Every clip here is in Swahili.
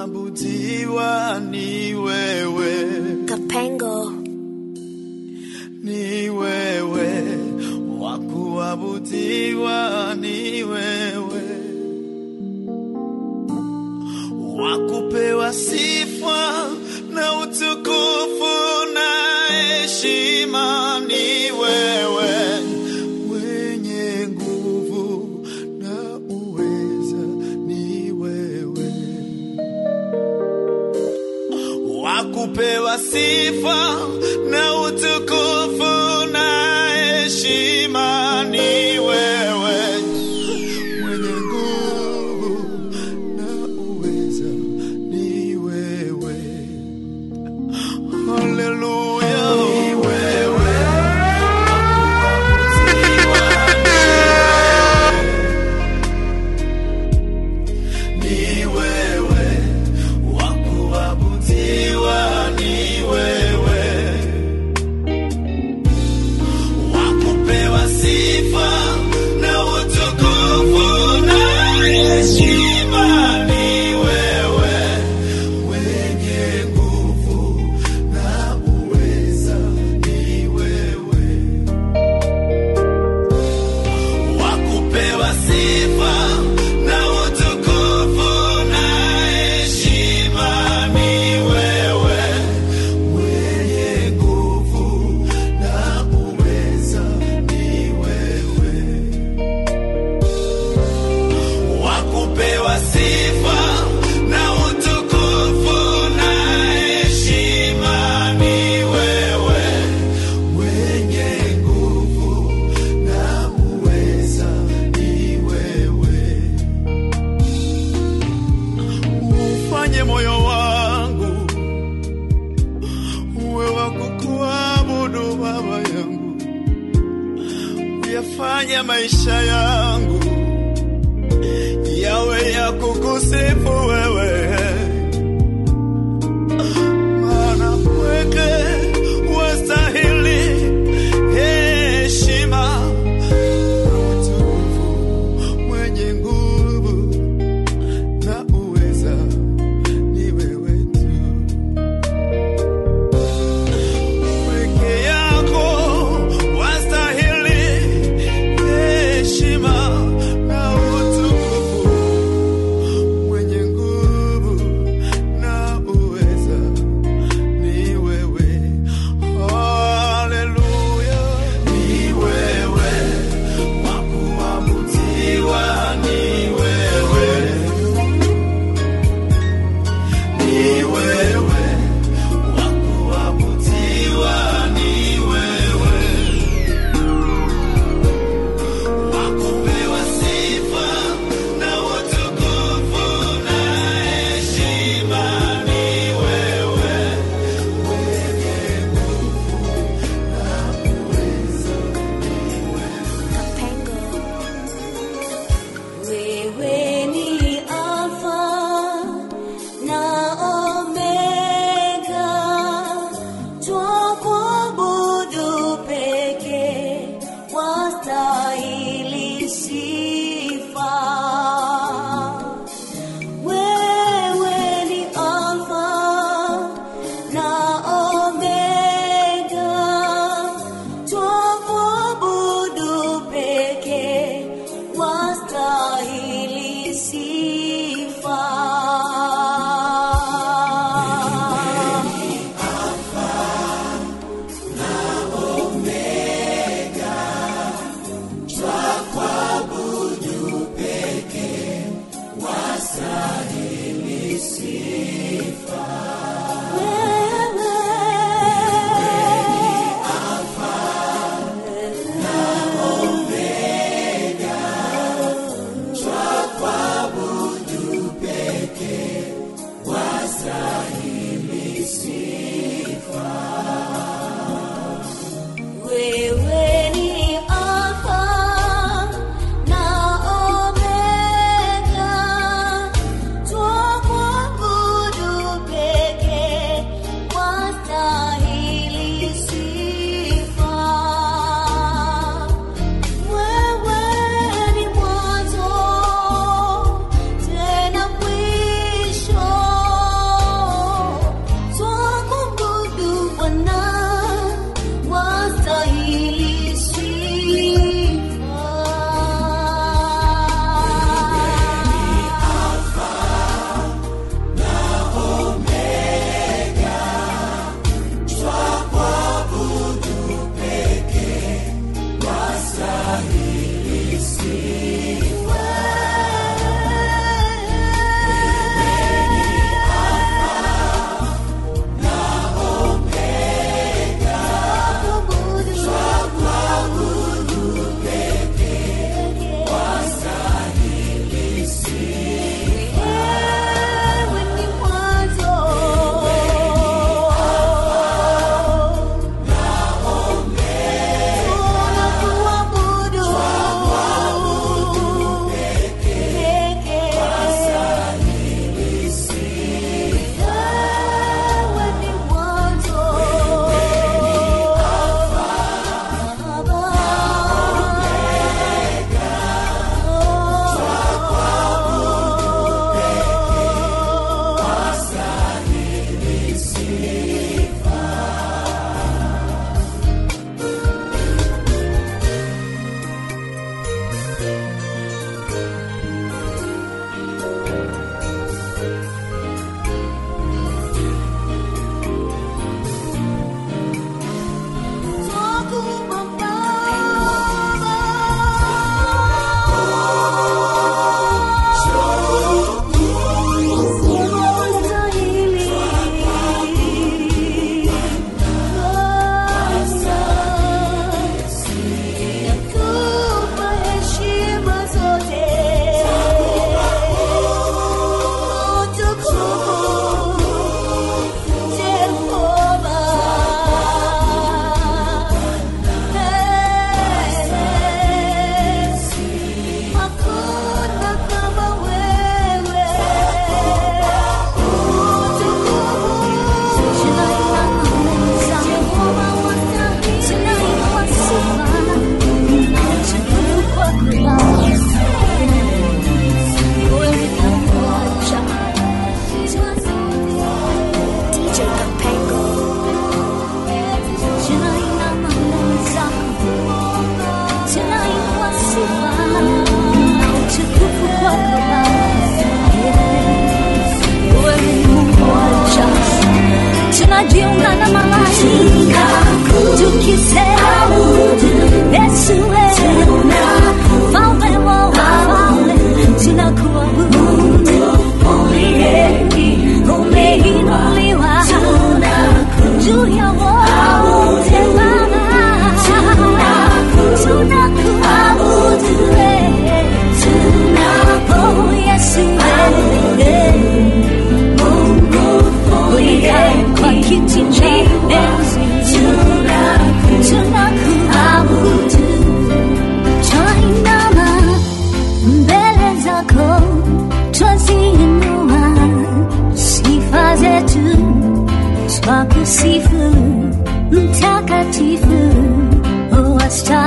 kuabudiwa ni wewe, Kapengo. ni wewe, wa kuabudiwa ni wewe, wa kupewa sifa na utukufu na heshima ni wewe, mwenye nguvu na uweza ni wewe wakupewa sifa na utukufu na heshima ni wewe, mwenye nguvu na uweza ni wewe. Haleluya, ni wewe ni wewe wa kuabudiwa ni wewe, wa kupewa sifa na utukufu na heshima ni wewe, mwenye nguvu na uweza ni wewe, wa kupewa sifa na utukufu na heshima ni wewe, mwenye nguvu na uweza ni wewe, wa kupewa sifa na utukufu na heshima ni wewe, mwenye nguvu na uweza ni wewe. Ufanye moyo wangu uwe wa kukuabudu Baba yangu, uyafanye maisha yangu yawe ya kukusifu wewe, maana pweke wastahili heshima na utukufu, mwenye nguvu na uweza ni wewe tu. Peke yako wastahili heshima na utukufu, mwenye nguvu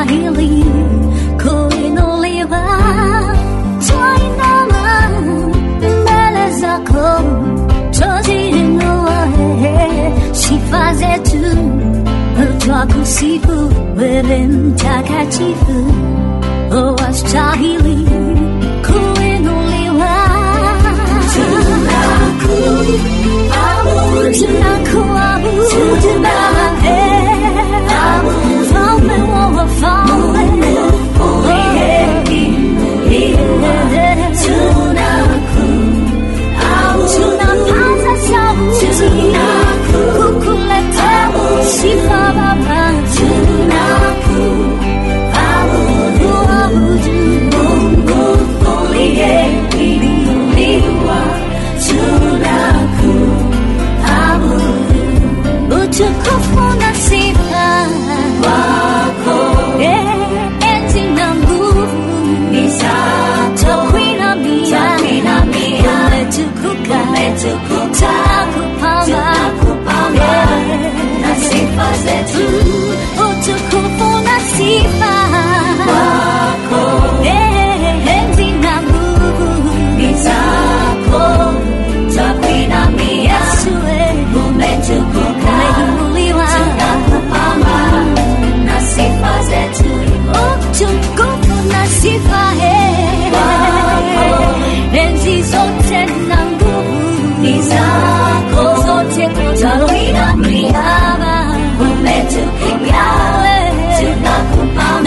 unastahili kuinuliwa. Twainama mbele zako, twaziinua sifa zetu, twakusifu wewe mtakatifu, wastahili kuinuliwa. Tunakuabudu Baba, mfalme wa wafalme, tunapaza sauti kukuletea sifa Baba, tunakuabudu Mungu uliyeinuliwa, tunakuabudu utukufu na sifa wako, enzi na nguvu ni zako, twakuinamia, umetukuka, tunakupamba na sifa zetu, utukufu na sifa wako, enzi na nguvu ni zako, twakuinamia, Yesu umetukuka, umeinuliwa, tunakupamba na sifa zetu, utukufu na sifa enzi zote na nguvu ni zako zote, twakuinamia, umetukuka, tunakupamba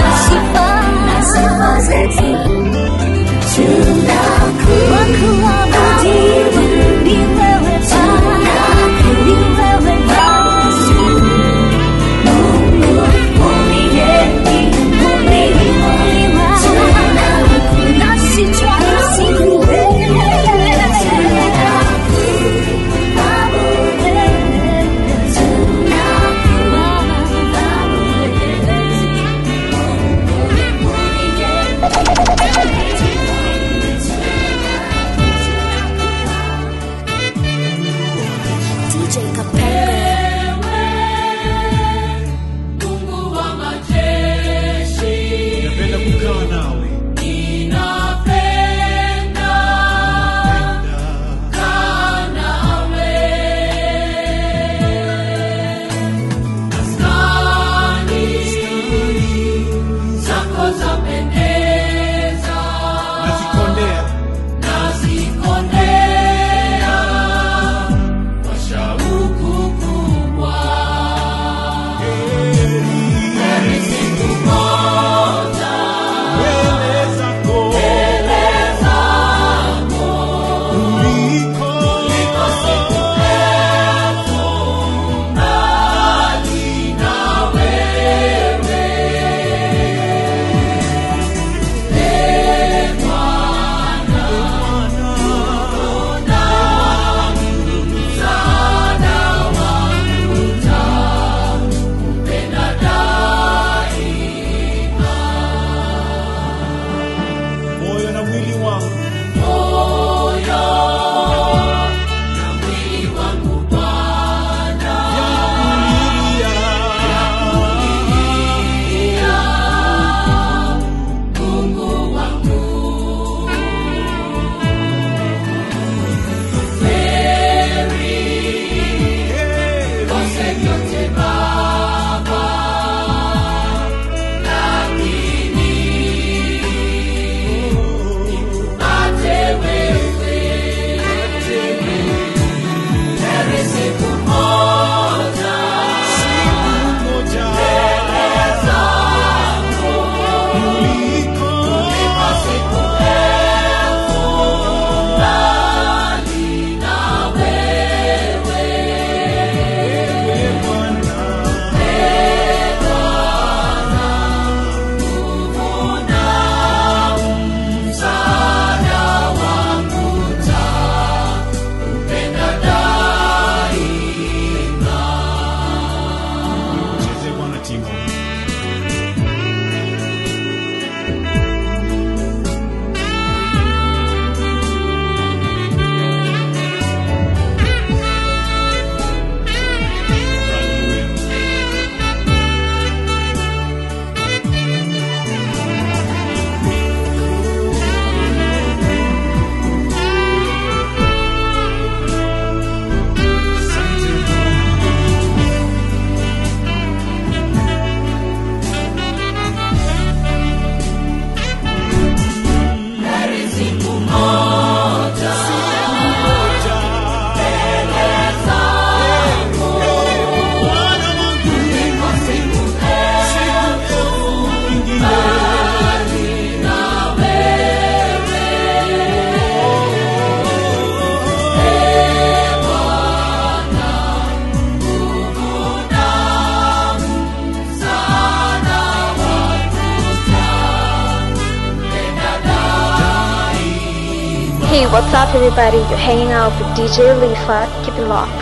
Hey, what's up, everybody? You're hanging out with DJ Lefa. Keep it locked.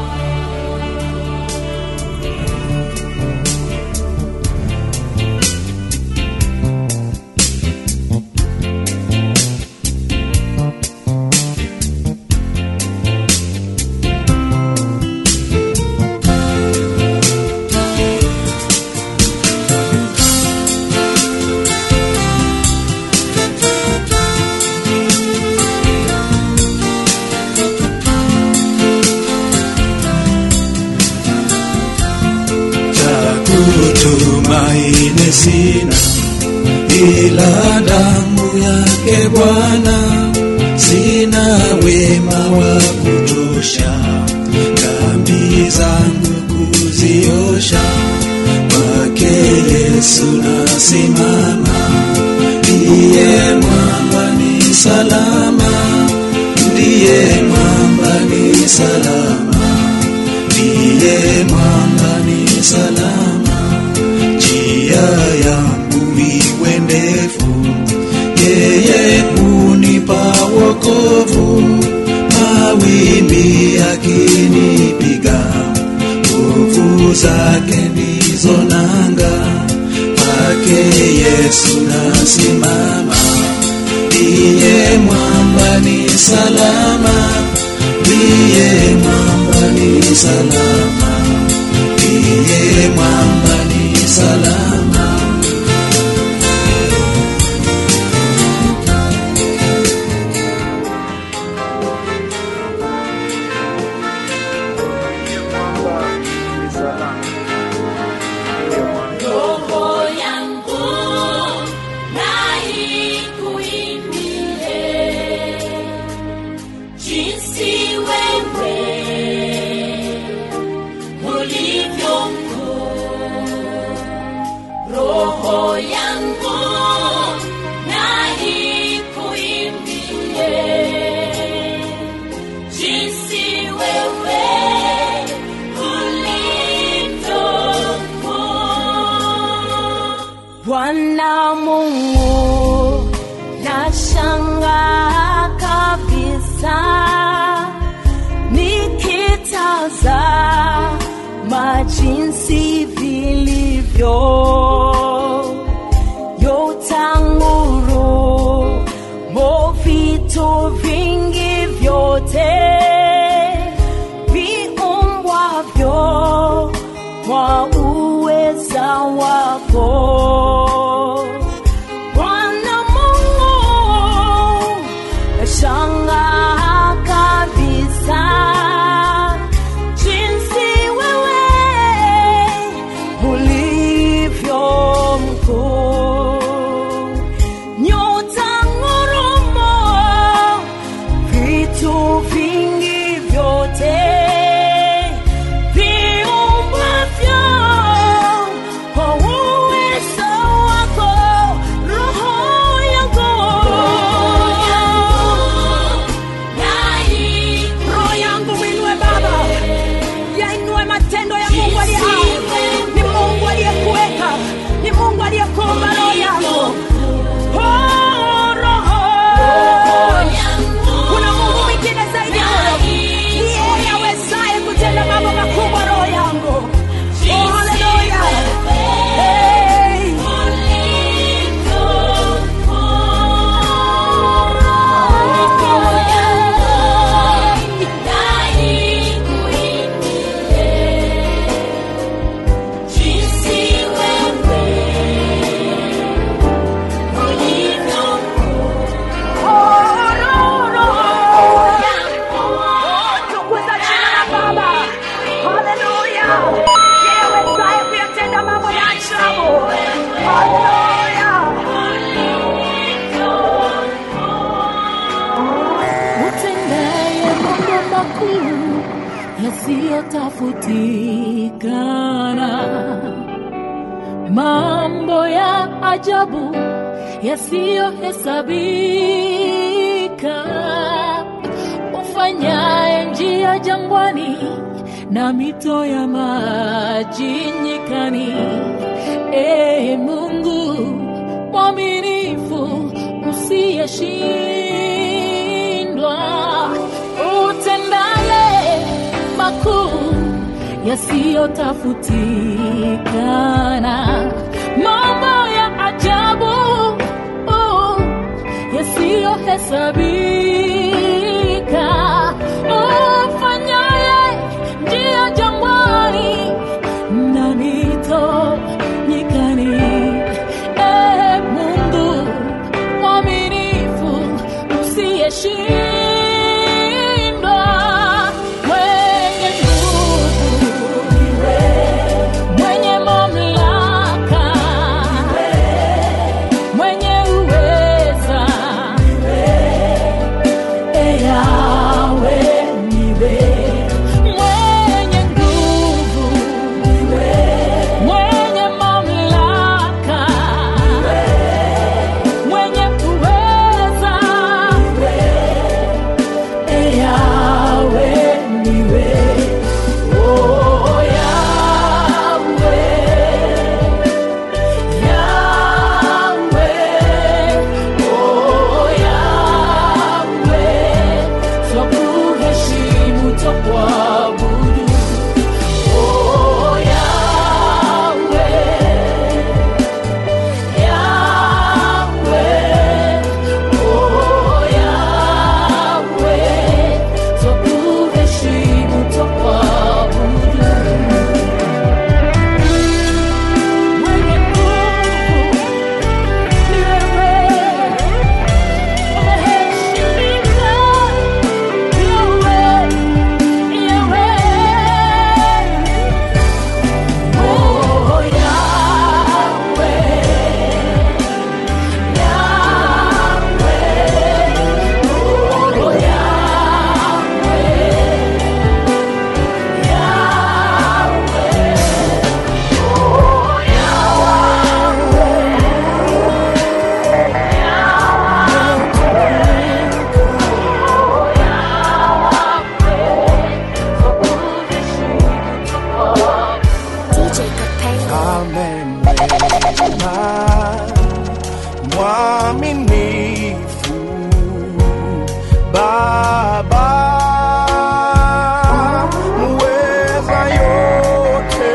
cha kutumaini sina ila damu yake Bwana, sina wema wa kutosha dhambi zangu kuziosha, kwake Yesu nasimama, ndiye mwamba ni salama, ndiye mwamba ni salama ndiye mwamba ni salama, njia yangu iwe ndefu, yeye hunipa wokovu, mawimbi yakinipiga, nguvu zake ndizo nanga, kwake Yesu nasimama, ndiye mwamba ni salama, ndiye mwamba ni salama, ndiye mwamba ni salama. Roho yangu na ikuimbie jinsi wewe ulivyo mkuu. Roho yangu na ikuimbie jinsi wewe ulivyo mkuu. Bwana Mungu, nashangaa kabisa nikitazama jinsi vilivyo yotanguru mo vitu vingi vyote viumbwavyo kwa uweza wako Bwana Mungu, nashangaa kabisa jinsi wewe ulivyo mkuu. Nyota ngurumo, vitu vingi vyote viumbwavyo kwa uwezo wako, roho yangu roho yangu mwinue Baba, yainue matendo ya Mungu aliye hai. Ni Mungu aliyekuweka, ni Mungu aliyekuumba roho yangu. Oh, roho. Kuna Mungu mwingine zaidi huyo, ni yeye awezaye kutenda mambo makubwa, roho yangu. Oh, haleluya. Hey. Tukuza jina la Baba. Haleluya. Yeye awezaye kuyatenda mambo ya ajabu. Haleluya. utendaye mambo makuu yasiyotafutikana, mambo ya ajabu yasiyohesabika, ufanyaye njia jangwani na mito ya maji nyikani. Ee Mungu mwaminifu usiyeshindwa yasiyotafutikana, mambo ya ajabu oh, yasiyohesabika, ufanyaye njia jangwani na mito nyikani. Ee Mungu mwaminifu usiyeshindwa, mwenye nguvu, mwenye mamlaka, mwenye uweza, Ee Yahweh, niwe mwenye nguvu, mwenye mamlaka, mwenye uweza, Ee Yahweh, niwe oh Yahweh, Yahweh, oh Yahweh, twakuheshimu, twakuabudu. Oh Yahweh, Yahweh, oh Yahweh, twakuheshimu, twakuabudu. Mwenye nguvu ni wewe, umeheshimika Yahweh, Yahweh. Oh Yahweh, Yahweh, oh DJ Capello. amemwema mwaminifu Baba muweza yote,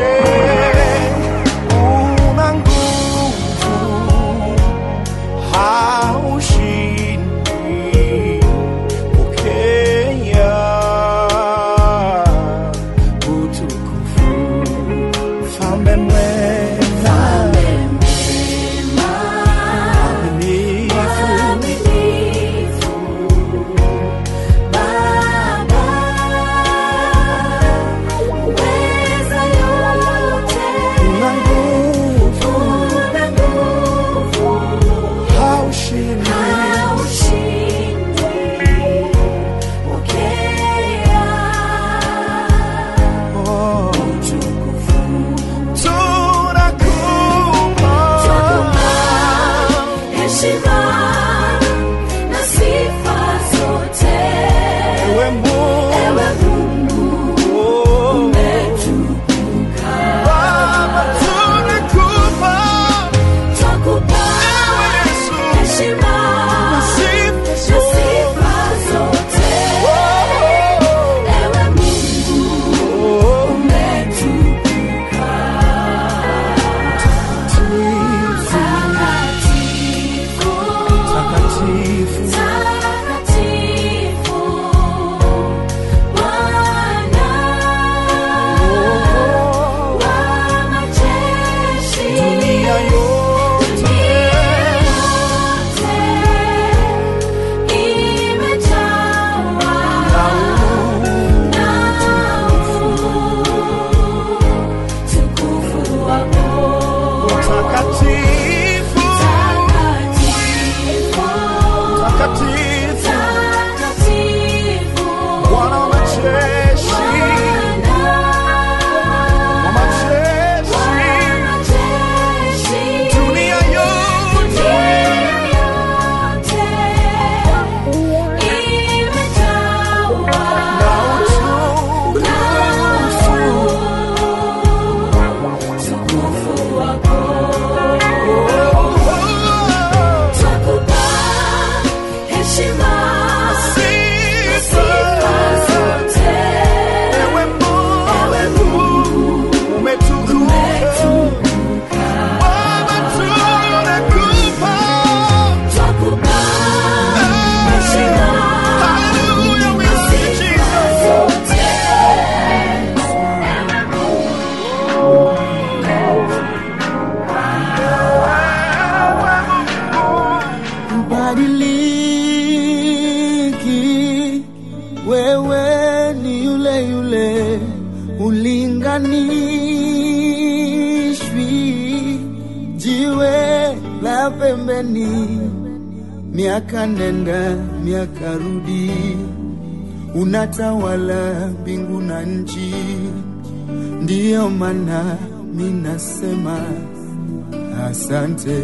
una nguvu, haushindwi. Pokea utukufu, mfalme mwema, mwaminifu Ubadiliki, wewe ni yule yule, ulinganishwi, jiwe la pembeni, miaka nenda miaka rudi, unatawala mbingu na nchi, ndiyo maana minasema asante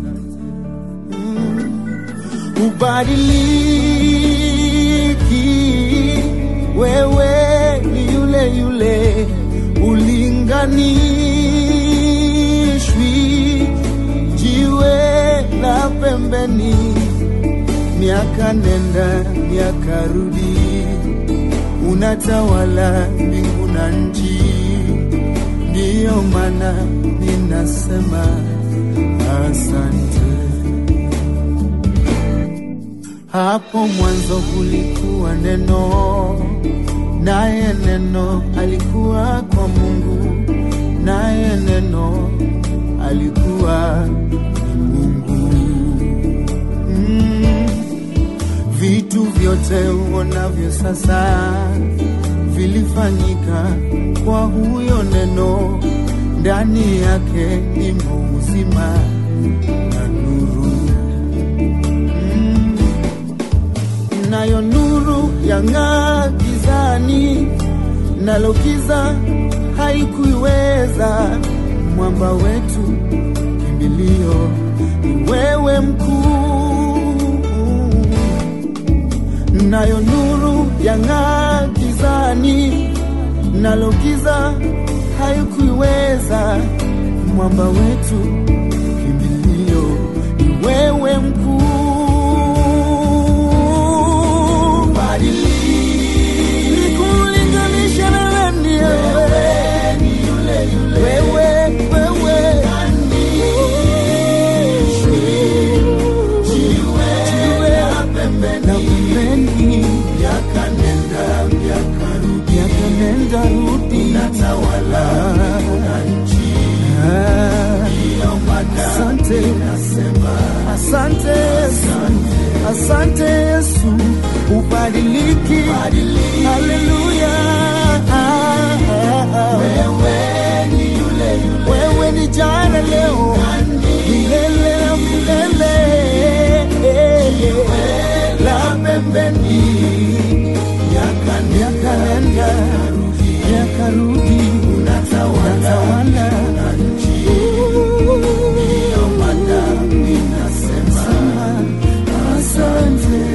ubadiliki, wewe ni yule yule, ulinganishwi, jiwe la pembeni, miaka nenda miaka rudi, unatawala mbingu na nchi, ndiyo maana ninasema asante. Hapo mwanzo kulikuwa neno, naye neno alikuwa kwa Mungu, naye neno alikuwa ni Mungu. Mm. Vitu vyote uonavyo sasa vilifanyika kwa huyo neno, ndani yake imo uzima na nuru. Mm. nayo nuru yang'aa gizani, nalo giza haikuiweza. Mwamba wetu kimbilio ni wewe mkuu, nayo nuru yang'aa gizani, nalo giza haikuiweza. Mwamba wetu kimbilio ni wewe mkuu. Badilika, nikulinganishe na nani wewe? Wewe, wewe. Jiwe la pembeni. Miaka nenda rudi. Ah. Asante, asante Yesu, asante Yesu, ubadiliki, haleluya. Wewe ni jana, leo, milele na milele, la pembeni, miaka nenda, miaka rudi, unatawala Asante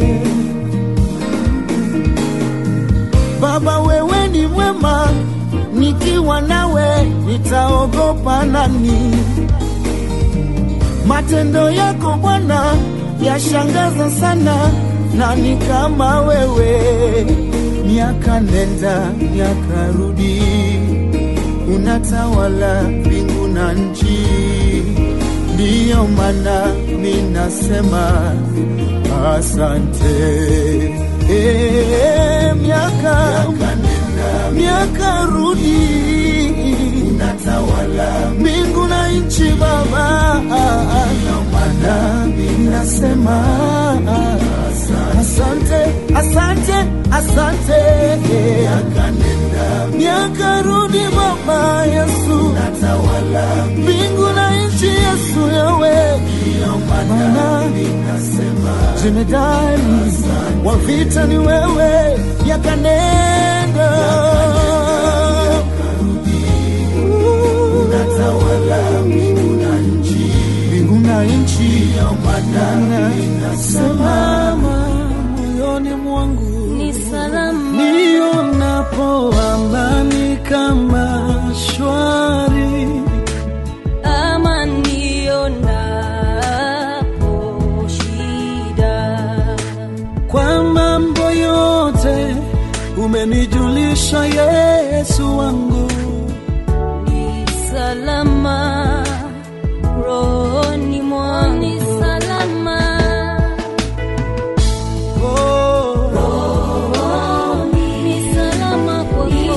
Baba, wewe ni mwema, nikiwa nawe nitaogopa nani? Matendo yako Bwana yashangaza sana, nani kama wewe? Miaka nenda miaka rudi, unatawala mbingu na nchi, ndiyo maana minasema asante. Eh, miaka miaka rudi, unatawala mbingu na nchi Baba, ndiyo maana minasema asante, asante, asante. Miaka rudi Baba Yesu, mbingu na nchi Yesu yawe maana jemedari wa vita ni wewe, yakanenda mbingu na nchi, maana simama moyoni mwangu ni salama nionapo amani kama shwari ama nionapo shida kwa mambo yote umenijulisha Yesu wangu ni salama rohoni mwangu ni salama oh, ni salama kwako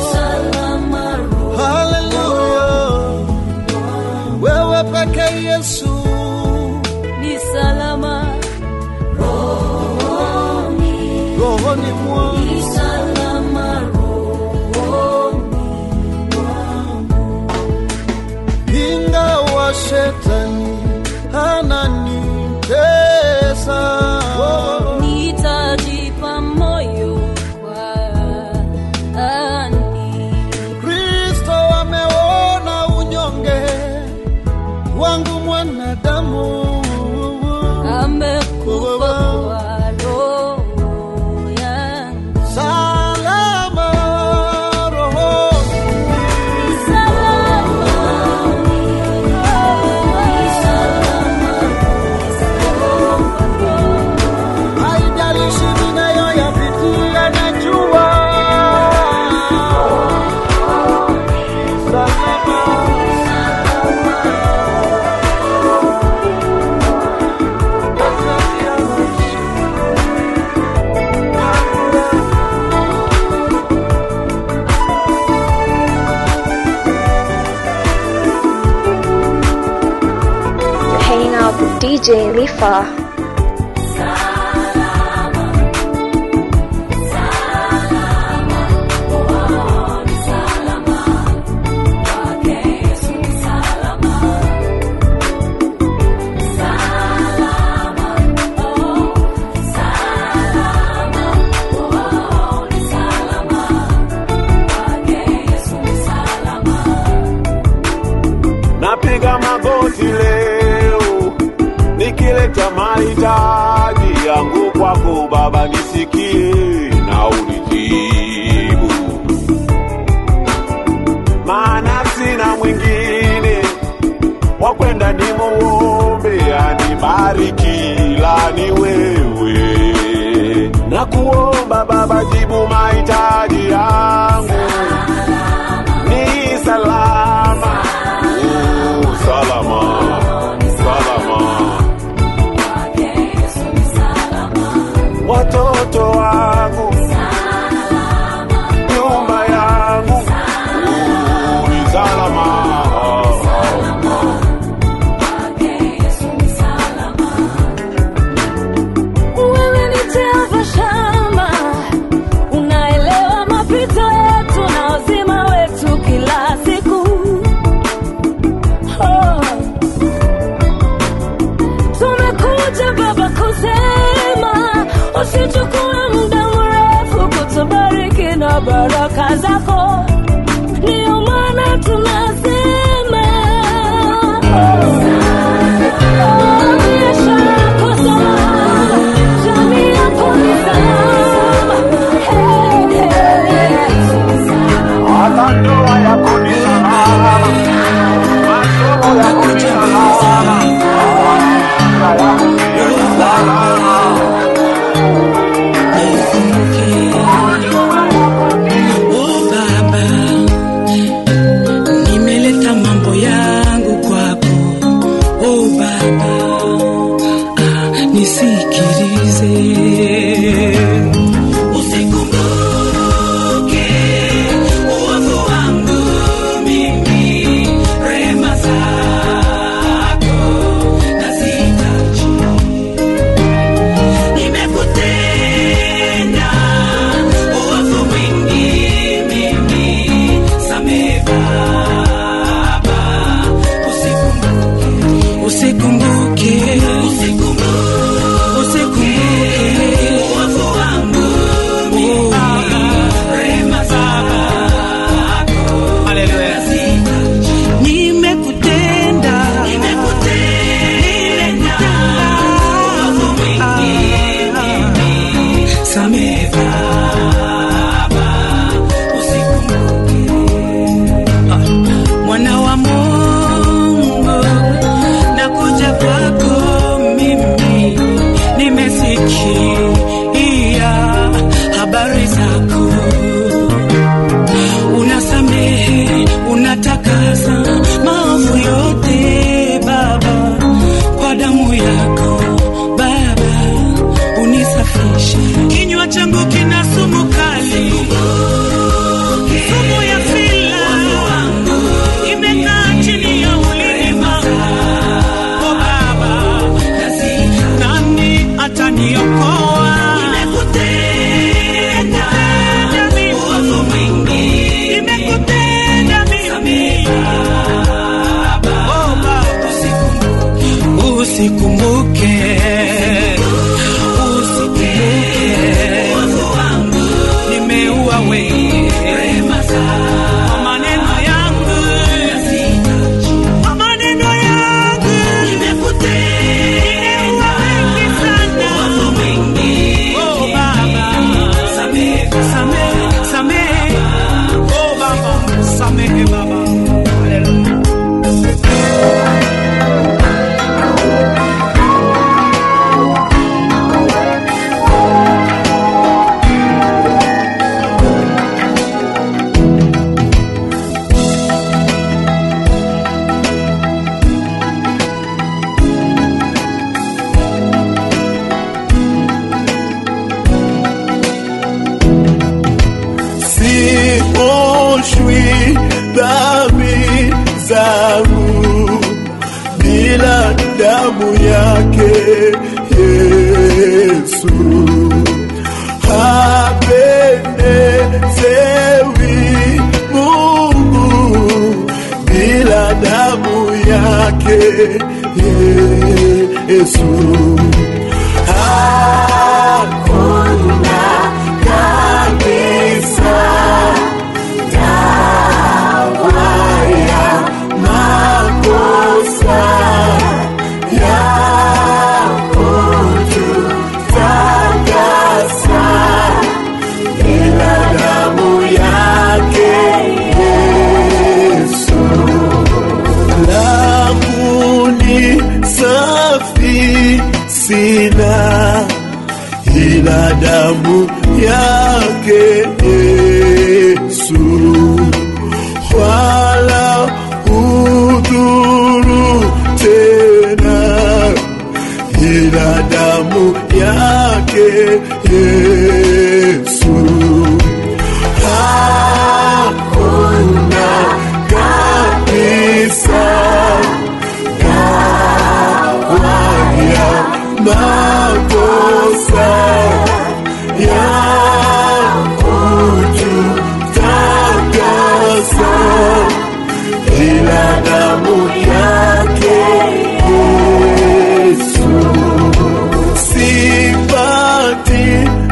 haleluya wewe peke Yesu ni salama rohoni mwangu ni salama rohoni mwangu. ingawa shetani ananitesa Nitajipa moyo kwani kristo ameona unyonge wangu mwanadamu amekufa kwa roho yangu. salama rohoni Salama, haijalishi ninayoyapitia najua You're hanging out with DJ Lifa. napiga magoti leo nikileta mahitaji yangu kwako Baba, nisikie na unijibu, maana sina mwingine wa kwenda nimuombe anibariki, la ni wewe. Na kuomba Baba, jibu mahitaji yangu ni salama Oh, salama salama watoto wangu nyumba yangu Oh, ni salama Wewe ni Jehova Shama, unaelewa mapito yetu na uzima wetu kila siku. Oh. Tumekuja Baba kusema usichukue muda mrefu kutubariki na baraka zako, ndiyo maana tunasema oh. Oh, biashara yako salama, jamii yako ni salama. Hey, hey, hey. hata ndoa yako ni salama masomo yako ni salama afya yako pia ni salama Oh Baba, nimeleta mambo yangu kwako. Oh Baba, ah, nisikilize. Usikumbuke uovu wangu mimi, rehema zako nazihitaji. Nimekutenda uovu mwingi mimi, samehe Baba, usikumbuke, usikumbuke, usikumbuke uovu wangu mimi, rehema zako nazihitaji. Nimekutenda, nimekutenda uovu mwingi mimi, samehe Baba, usikumbuke. Ah, Mwana wa Mungu, nakuja kwako mimi, nimesikia habari zako unasamehe, unatakasa maovu yote Baba, kwa damu yako Baba, unisafishe. Kinywa changu kina sumu kali, sumu ya fila imekaa chini ya ulimi wangu. Oh Baba, nani ataniokoa? Nimekutenda usikumbuke usikumbuke nimeua wewe kwa maneno yangu kwa maneno yangu nimeua wengi sana oh baba samehe samehe oh baba samehe baba haleluya sioshwi dhambi zangu bila damu yake Yesu hapendezewi Mungu bila damu yake Yesu hakuna kabisa dawa ya makosa ya kututakasa ila damu yake Yesu languni safi sina ila damu yake Yesu wala udhuru tena ila damu yake Yesu hakuna kabisa dawa ya makosa ya kututakasa ila damu yake Yesu sipati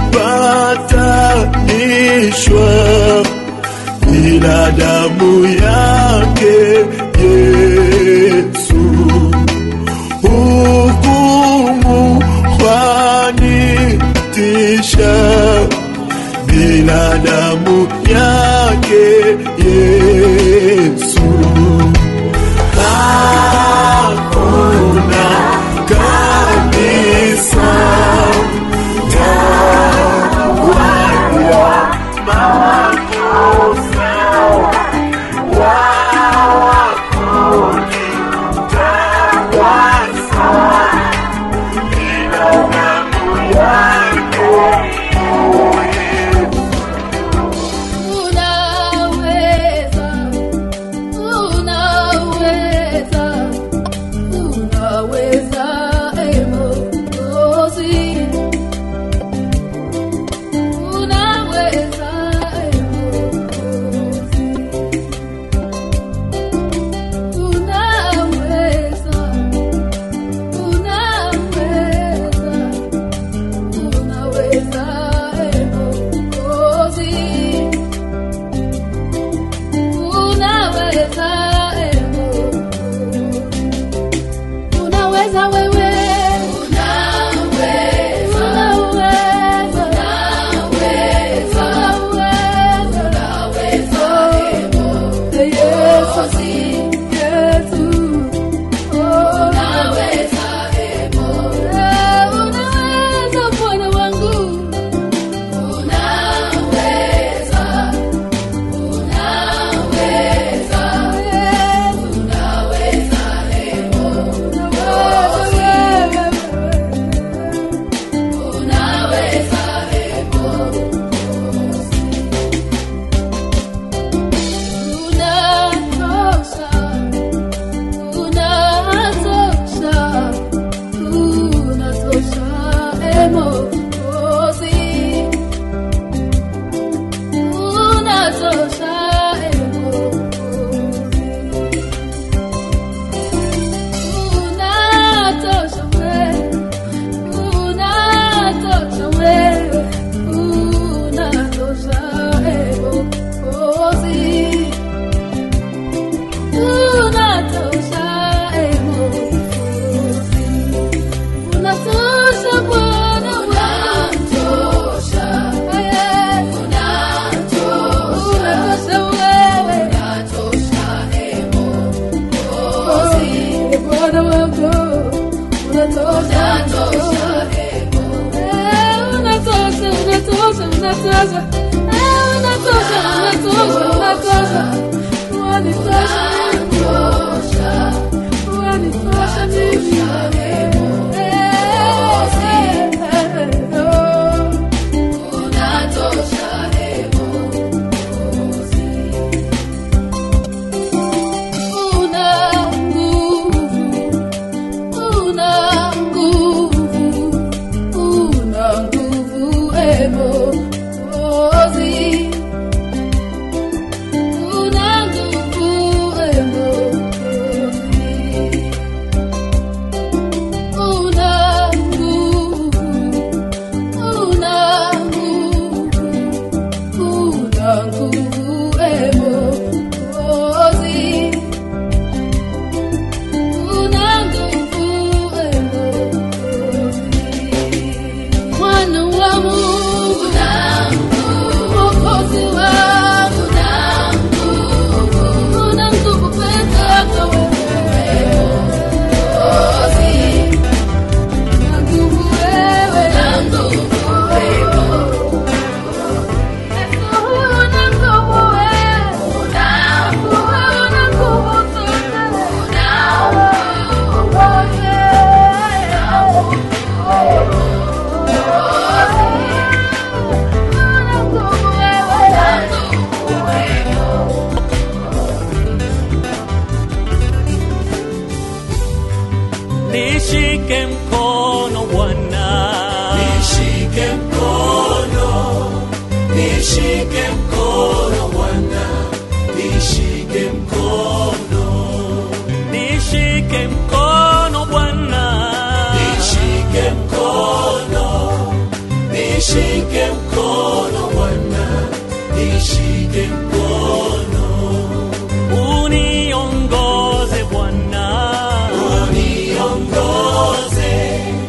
patanishwa ila damu yake Yesu hukumu kwanitisha bila damu yake Yesu hakuna kabisa dawa ya makosa wala kujitakasa ila damu yake Unaweza, unaweza, unaweza, ee Mwokozi. Unaweza, ee Mwokozi. Unaweza, unaweza, unaweza, ee Mwokozi. Unaweza, eh, unaweza wewe, unaweza, unaweza, unaweza, unaweza, eh, Yesu, Yesu, unaweza, eh, unaweza Bwana wangu, unaweza unaweza, unaweza, unaweza, unatosha. Eh, unatosha, unatosha, unatosha. Wanitosha mimi. Wanitosha mimi. Eh, eh, eh, oh. Una nguvu, una nguvu, una nguvu, e Mwokozi. Una nguvu, e Mwokozi. Una nguvu, una nguvu, una nguvu, e Mwokozi. Una nguvu, e Mwokozi. Mwana wa Mungu, Mwokozi wangu, una nguvu peke yako wewe. Una nguvu wewe. Yesu, una nguvu wewe. Una nguvu nishike mkono Bwana, nishike mkono, nishike mkono Bwana, nishike mkono, nishike mkono Bwana, nishike mkono, nishike mkono Bwana, nishike mkono, uniongoze Bwana, uniongoze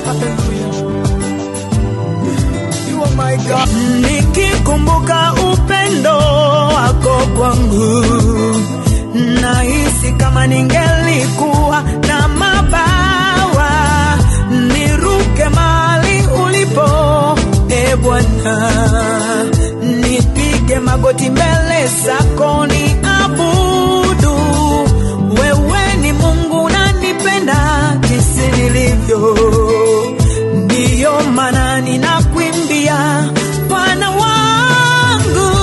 Hallelujah. You are my God. nikikumbuka upendo wako kwangu nahisi kama ningelikuwa na mabawa niruke mahali ulipo e bwana nipige magoti mbele zako ni abudu wewe ni mungu nanipenda jinsi nilivyo ndiyo maana ninakwimbia bwana wangu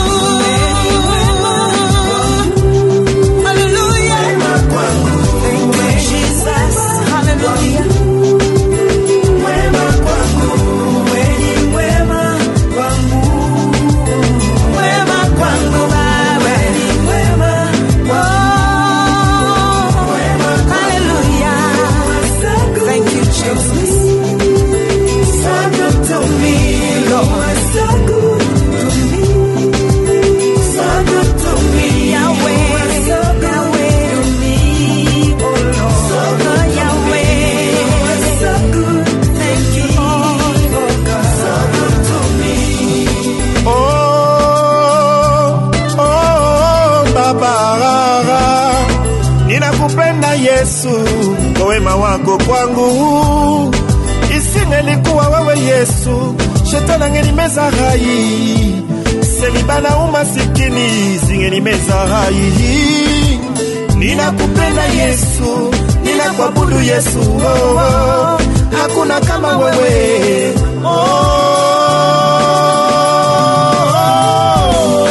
Hallelujah. Thank you, Jesus. Hallelujah. Wema kwangu, wewe ni wema kwangu. Wema kwangu, Baba. Wewe ni wema kwangu. Hallelujah. Thank you, Jesus. So good to me, Lord. So good to me. So good to me, Yahweh. Yahweh to me, oh Lord. So good, Yahweh. So good. Thank you, oh God. So good to me. Oh, oh, Baba, ninakupenda Yesu kwa wema wako kwangu. Isingelikuwa wewe Yesu, shetani angenimeza hai, selibana umasikini zingenimeza hai. Ninakupenda Yesu, ninakuabudu Yesu, oh, oh, hakuna kama wewe oh.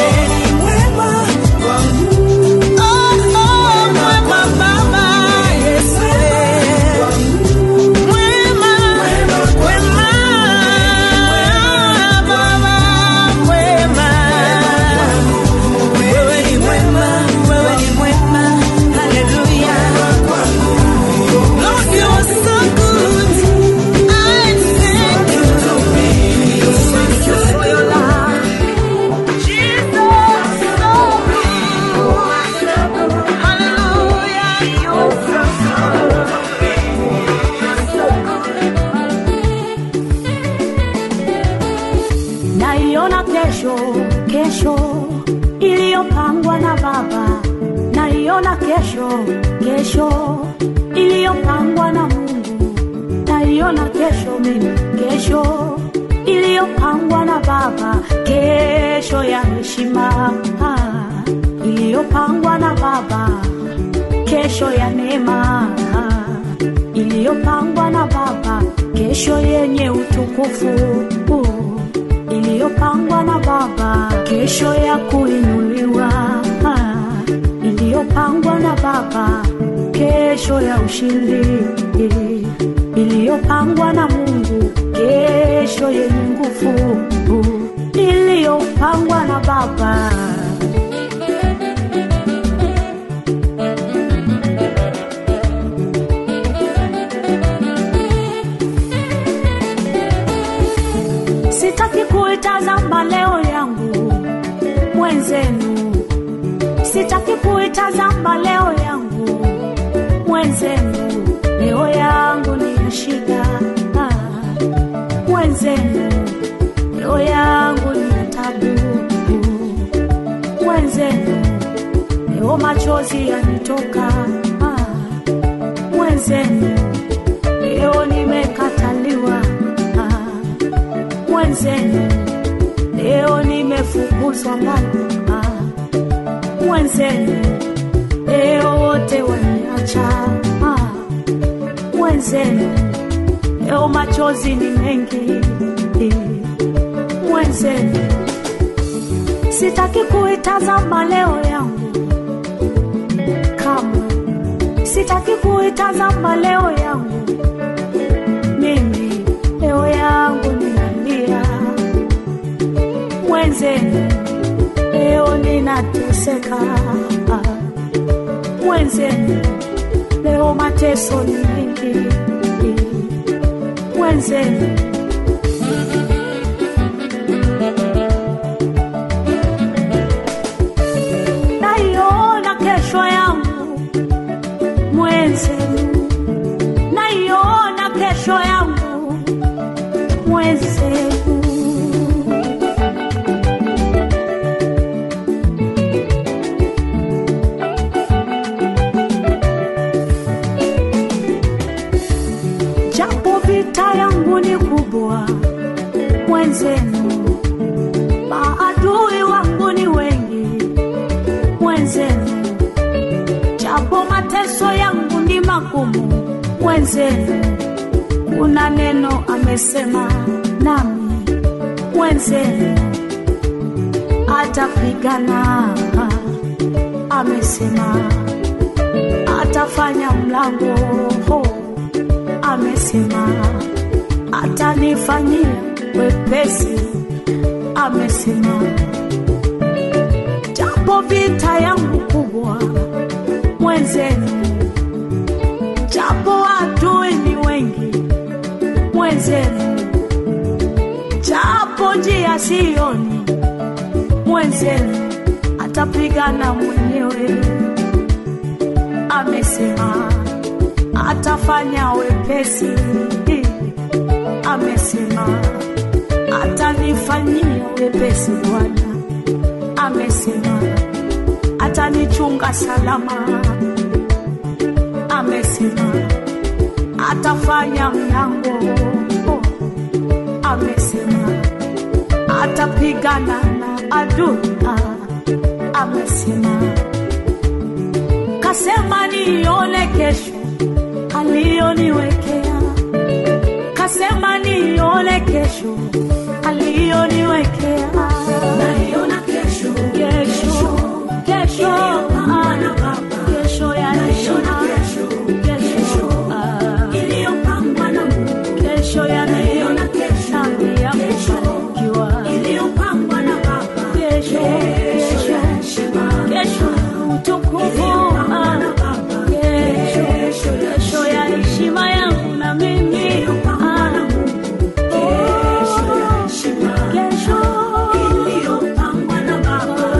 naiona kesho kesho iliyopangwa na baba naiona kesho kesho iliyopangwa na mungu naiona kesho mimi kesho iliyopangwa na baba kesho ya heshima ah, iliyopangwa na baba kesho ya neema ah, iliyopangwa na baba kesho yenye utukufu uh, iliyopangwa na baba kesho ya kuinuliwa ah, iliyopangwa na baba kesho ya ushindi iliyopangwa na mungu kesho yenye nguvu uh, iliyopangwa na baba sitaki kuitazama leo yangu mwenzenu sitaki kuitazama leo yangu mwenzenu leo yangu ni ya shida ah, mwenzenu leo yangu ni ya tabu mwenzenu leo machozi yanitoka ah, mwenzenu leo nimekataliwa ah, mwenzenu leo nimefukuzwa mbali ah, mwenzenu leo wote waniacha ah, mwenzenu leo machozi ni mengi eh, mwenzenu sitaki kuitazama leo yangu kamwe sitaki kuitazama leo yangu mimi leo yangu ninalia mwenzenu leo ninateseka mwenzenu leo mateso ni mengi mwenzenu naiona kesho yangu mwenzenu naiona kesho yangu mwezefu japo vita yangu ni kubwa mwenzenu maadui wangu ni wengi mwenzenu japo mateso yangu ni magumu mwenzenu kuna neno amesema nami mwenzenu atapigana amesema atafanya mlango ho amesema atanifanyia wepesi amesema japo vita yangu kubwa mwenzenu japo adui ni wengi mwenzenu japo njia sioni mwenzenu atapigana mwenyewe amesema atafanya wepesi amesema atanifanyia wepesi bwana amesema atanichunga salama amesema atafanya mlango amesema atapigana na adui amesema kasema nione kesho aliyoniwekea kasema nione kesho aliyoniwekea naiona kesho kesho kesho ah, kesho ya naiona kesho ah, iliyopangwa na Mungu kesho ya naiona kesho nami ya kufanikiwa iliyopangwa na Baba kesho kesho kesho utukufu ah, kesho kesho ya heshima yangu na mimi ah, kesho iliyopangwa na Baba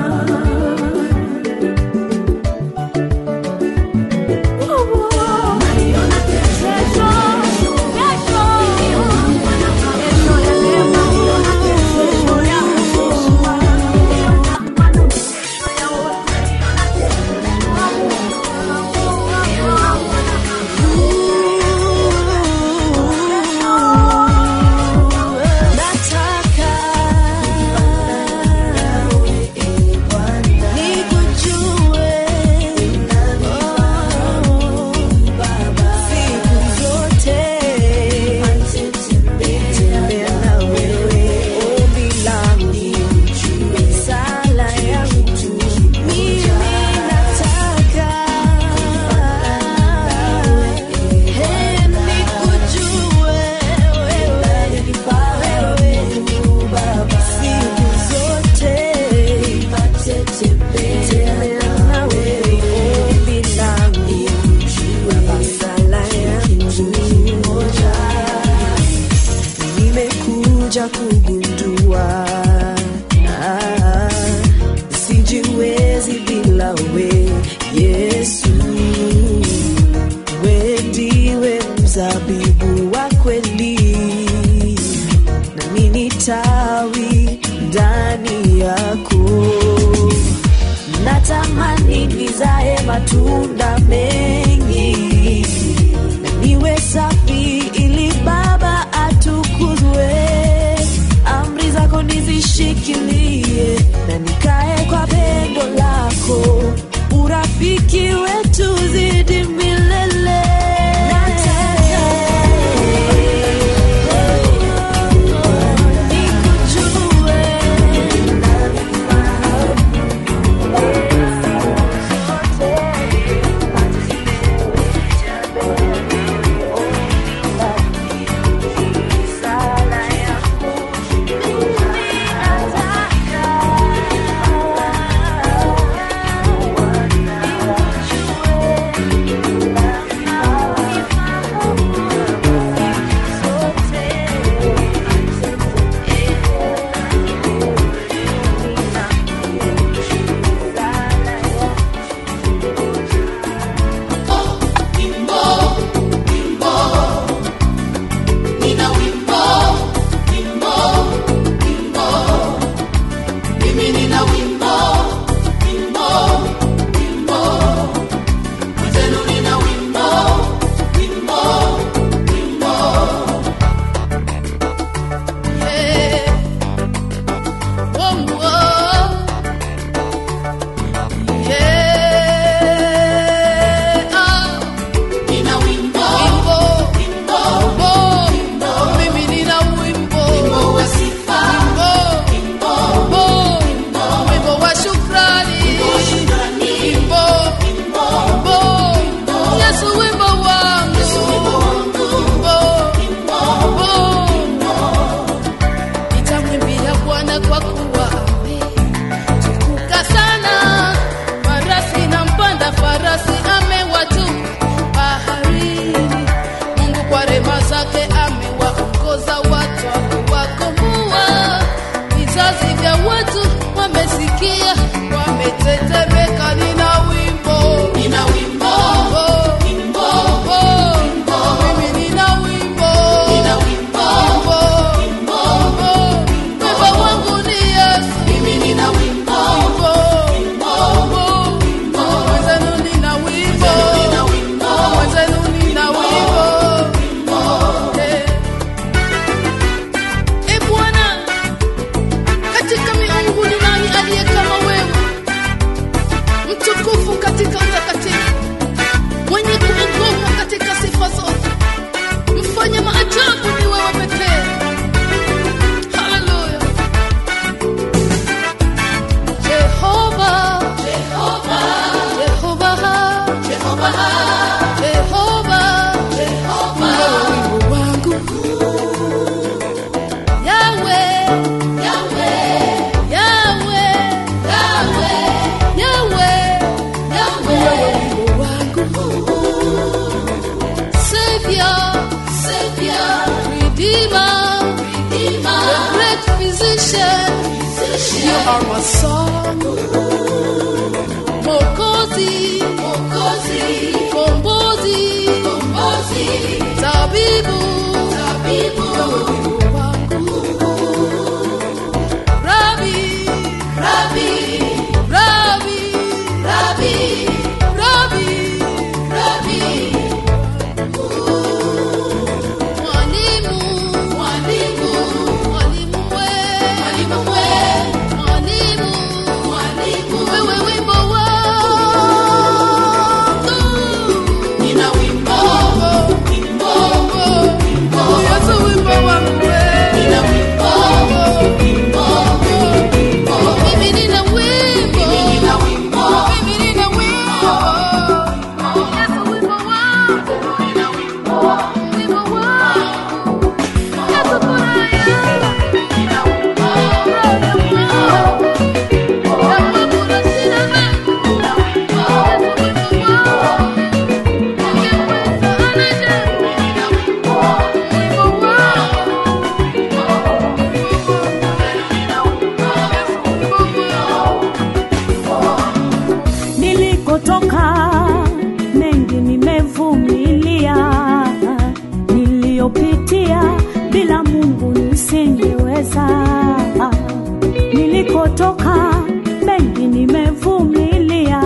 Nataka nikujue siku zote, tembea na wewe, ombi langu, sala yangu, mimi nataka Hey, nikujue wewe, wewe, siku zote, tembea na wewe, ombi langu, sala yangu, nimekuja kugundua ah, sijiwezi bila we Yesu we ndiwe mzabibu wa kweli nami ni tawi ndani yako natamani nizae matunda mengi na niwe safi ili baba atukuzwe amri zako nizishikilie na nikae kwa pendo lako urafiki wetu zidi milele nikujue tetemeka nina wimbo nina wimbo wimbo wimbo mimi nina wimbo nina wimbo wimbo wimbo wangu ni Yesu mimi nina wimbo wimbo wimbo mwenzenu nina wimbo mwenzenu nina wimbo Eh. E Bwana, katika miungu ni nani aliye kama wewe, mtukufu katika utakatifu, mwenye kuogopwa katika sifa zote, mfanya maajabu ni wewe pekee. Haleluya. Jehova, Jehova, Jehova, Jehova, Jehova, Jehova, wimbo wangu Yahweh, Yahweh, Yahweh, Yahweh, Yahweh, Yahweh, wimbo wangu. Savior, Savior, Redeemer, Redeemer, the great physician, physician. You are my song. Mokozi, Mokozi, Kombozi, Kombozi, Tabibu, Tabibu, wimbo wangu. Rabbi, Rabbi, Rabbi, Rabbi, Rabbi, Rabbi. Mwalimu, mwalimu, mwalimu we, mwalimu we, mwalimu, mwalimu, wewe wimbo wangu. Nina wimbo, wimbo, wimbo, Yesu wimbo wangu we. Nina wimbo, wimbo, wimbo, mimi nina wimbo, mimi nina wimbo, mimi nina wimbo, Yesu wimbo wangu, nina wimbo, wimbo wangu, Yesu furaha yangu, nina wimbo, Yakobo na shida zangu, nina wimbo, Yesu wimbo wangu, ningeweza anaje, nina wimbo, wimbo wangu. nilikotoka mengi nimevumilia, niliyopitia bila Mungu nisingeweza. Nilikotoka mengi nimevumilia,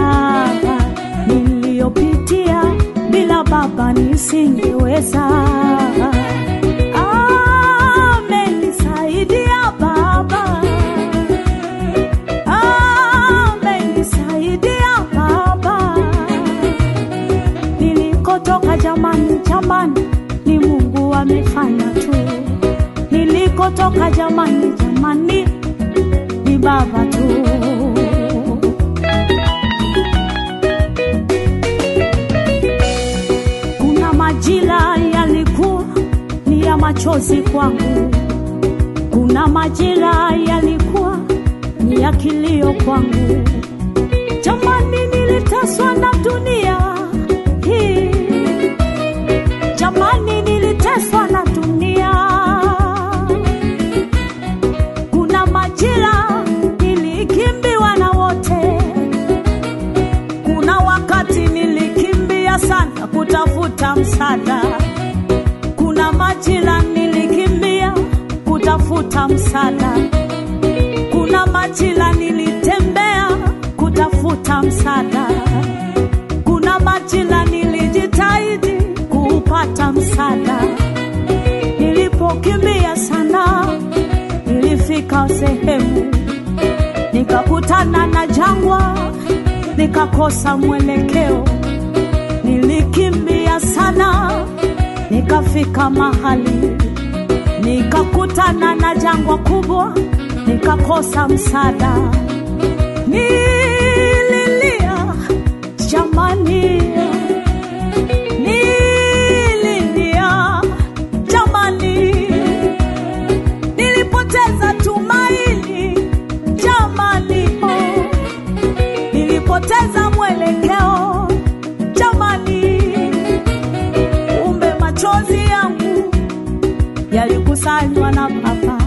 niliyopitia bila Baba nisingeweza. Amenisaidia Baba amenisaidia Baba. Nilikotoka jamani, jamani, ni Mungu amefanya tu. Nilikotoka jamani, jamani, ni Baba tu. Kuna majira yalikuwa ni ya machozi kwangu kuna majira yalikuwa ni ya kilio kwangu. Jamani, niliteswa na dunia hii, jamani, niliteswa na dunia. Kuna majira nilikimbiwa na wote, kuna wakati nilikimbia sana kutafuta msaada kuna majira nilikimbia kutafuta msaada, kuna majira nilitembea kutafuta msaada, kuna majira nilijitahidi kuupata msaada. Nilipokimbia sana, nilifika sehemu nikakutana na jangwa, nikakosa mwelekeo. Nilikimbia sana, nikafika mahali nikakutana na jangwa kubwa, nikakosa msaada. Nililia jamani, nililia jamani, nilipoteza tumaini jamani, oh, nilipoteza mwelekeo jamani, kumbe machozi yangu yalikusanywa na Baba.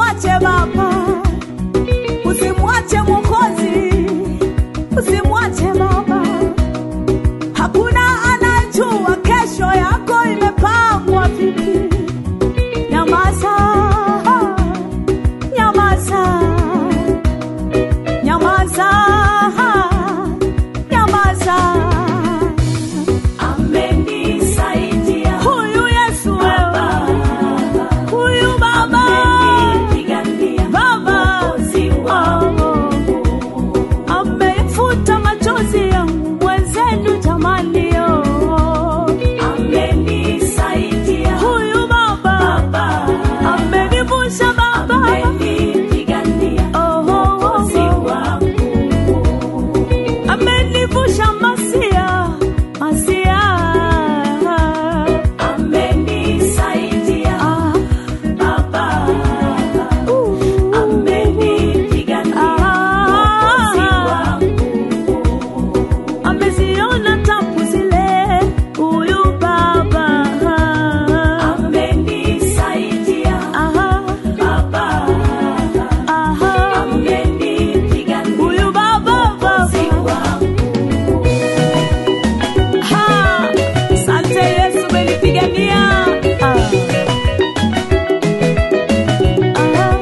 usimwache Baba, usimwache Mwokozi, usimwache Baba. Hakuna anajua kesho yako imepangwa vipi. Nyamaza, nyamaza, nyamaza, nyamaza. Amenisaidia huyu Yesu wewe, huyu Baba, Baba, oh, amefuta machozi yangu mwenzenu jamani, oh. amenisaidia huyu Baba, amenivusha Baba, oh, oh, oh. amenivusha masia masia amenisaidia baba amenipigania ameziona tabu zile huyu baba amenisaidia baba amenipigania huyu baba baba Ha! Asante Yesu umenipigania. Ah. Ah.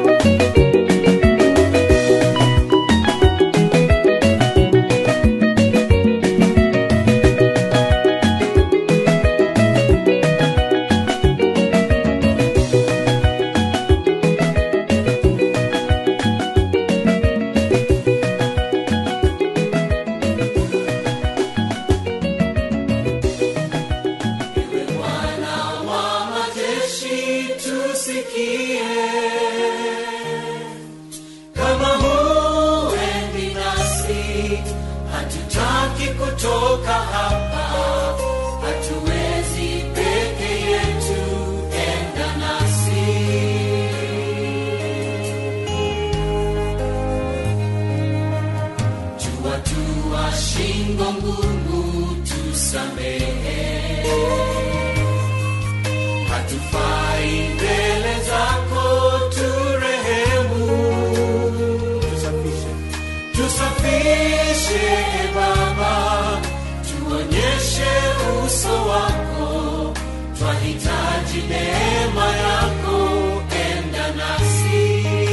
kama huendi nasi hatutaki kutoka hapa hatuwezi peke yetu enda nasi jua tua shingo ngumu tusamehe hatufai mbele zako turehemu tusafishe e baba tuonyeshe uso wako twahitaji neema yako enda nasi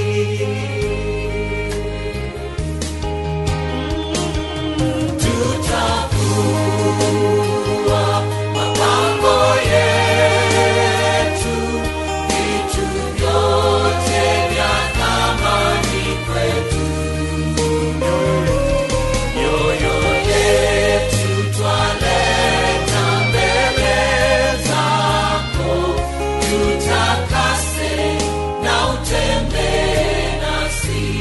tutavua mapango yetu vitu vyote vya thamani kwetu mioyo yetu twaleta mbele zako tutakase na utembee nasi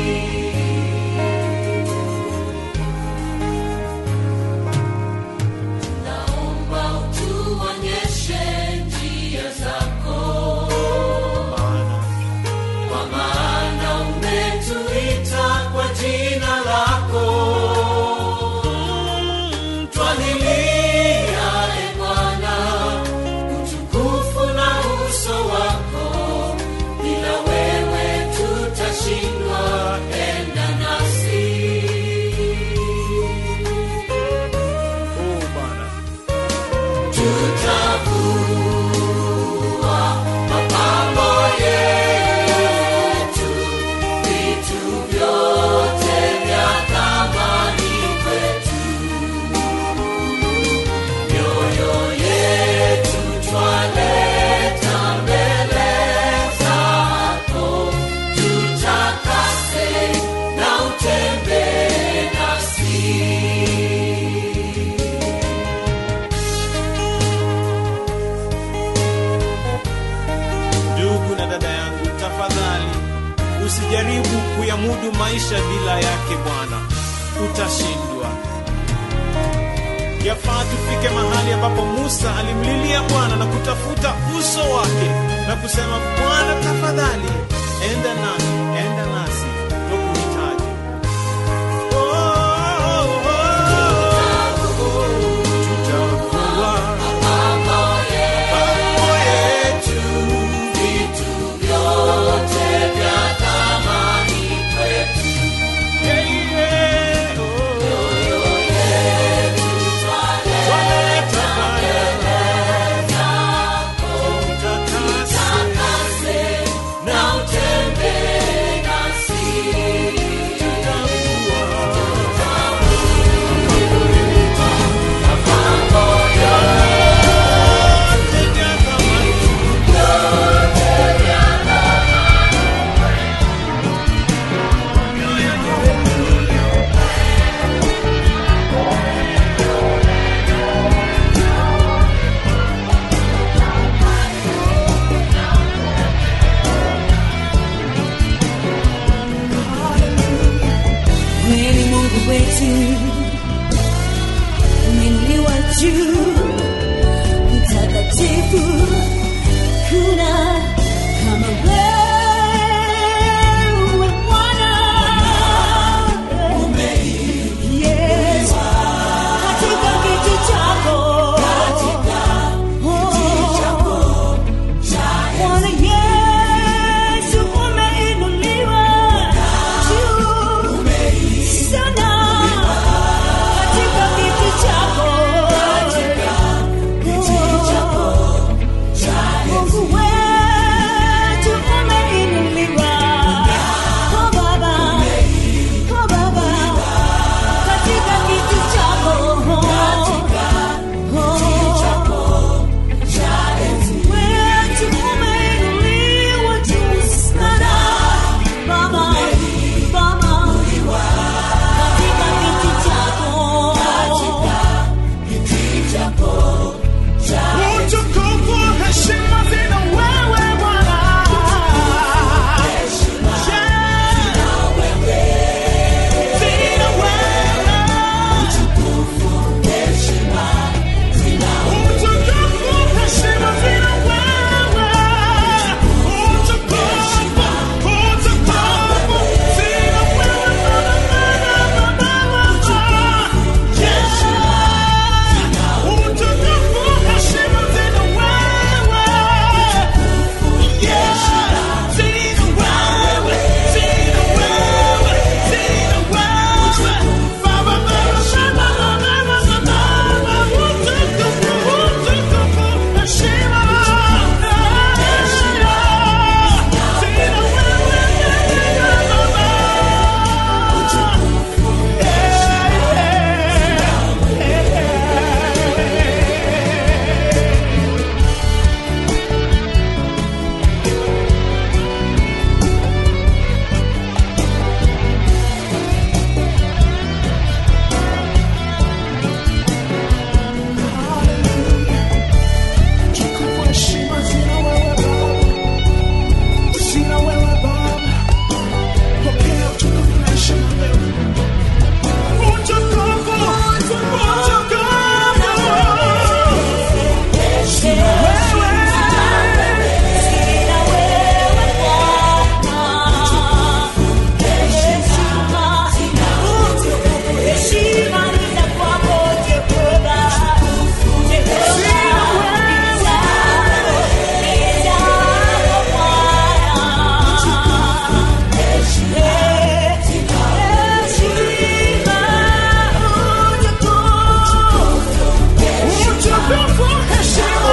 naomba utuonyeshe njia zako kwa maana umetuita kwa jina lako twalilia e bwana utukufu na uso wako bila wewe tutashindwa enda nasi tutavua mapambo yetu vitu vyote vya thamani kwetu mioyo yetu twaleta mbele zako tutakase na utembee nasi ndugu na dada yangu tafadhali usijaribu kuyamudu maisha bila yake bwana utashindwa yafaa tufike mahali ambapo musa alimlilia bwana na kutafuta uso wake na kusema bwana tafadhali enda nami enda nasi twakuhitaji Oh, oh, oh, oh. Tutavua mapambo yetu vitu vyote vya wetu umeinuliwa juu, mtakatifu, kuna kama wewe Bwana. Yes, katika kiti chako Oh, Bwana Yesu umeinuliwa juu sana katika kiti chako. Mungu wetu umeinuliwa. Oh, Baba, oh, Baba, katika kiti chako. Oh, wetu umeinuliwa juu sana. Baba, Baba, katika kiti chako. Utukufu, heshima zina wewe Bwana. Yeah. Zina wewe. Utukufu, heshima zina wewe. Utukufu, utukufu zina wewe Bwana, Bwana, Bwana. Yeah. Utukufu, heshima zina wewe. Yeah. Zina wewe, zina wewe, zina wewe. Baba, Baba, Baba, Baba, Baba, utukufu, utukufu, heshima. Zina wewe, Utukufu, heshima zina wewe Baba. Zina wewe Baba. Pokea utukufu na heshima leo. Utukufu, utukufu. Zina wewe. Utukufu, heshima.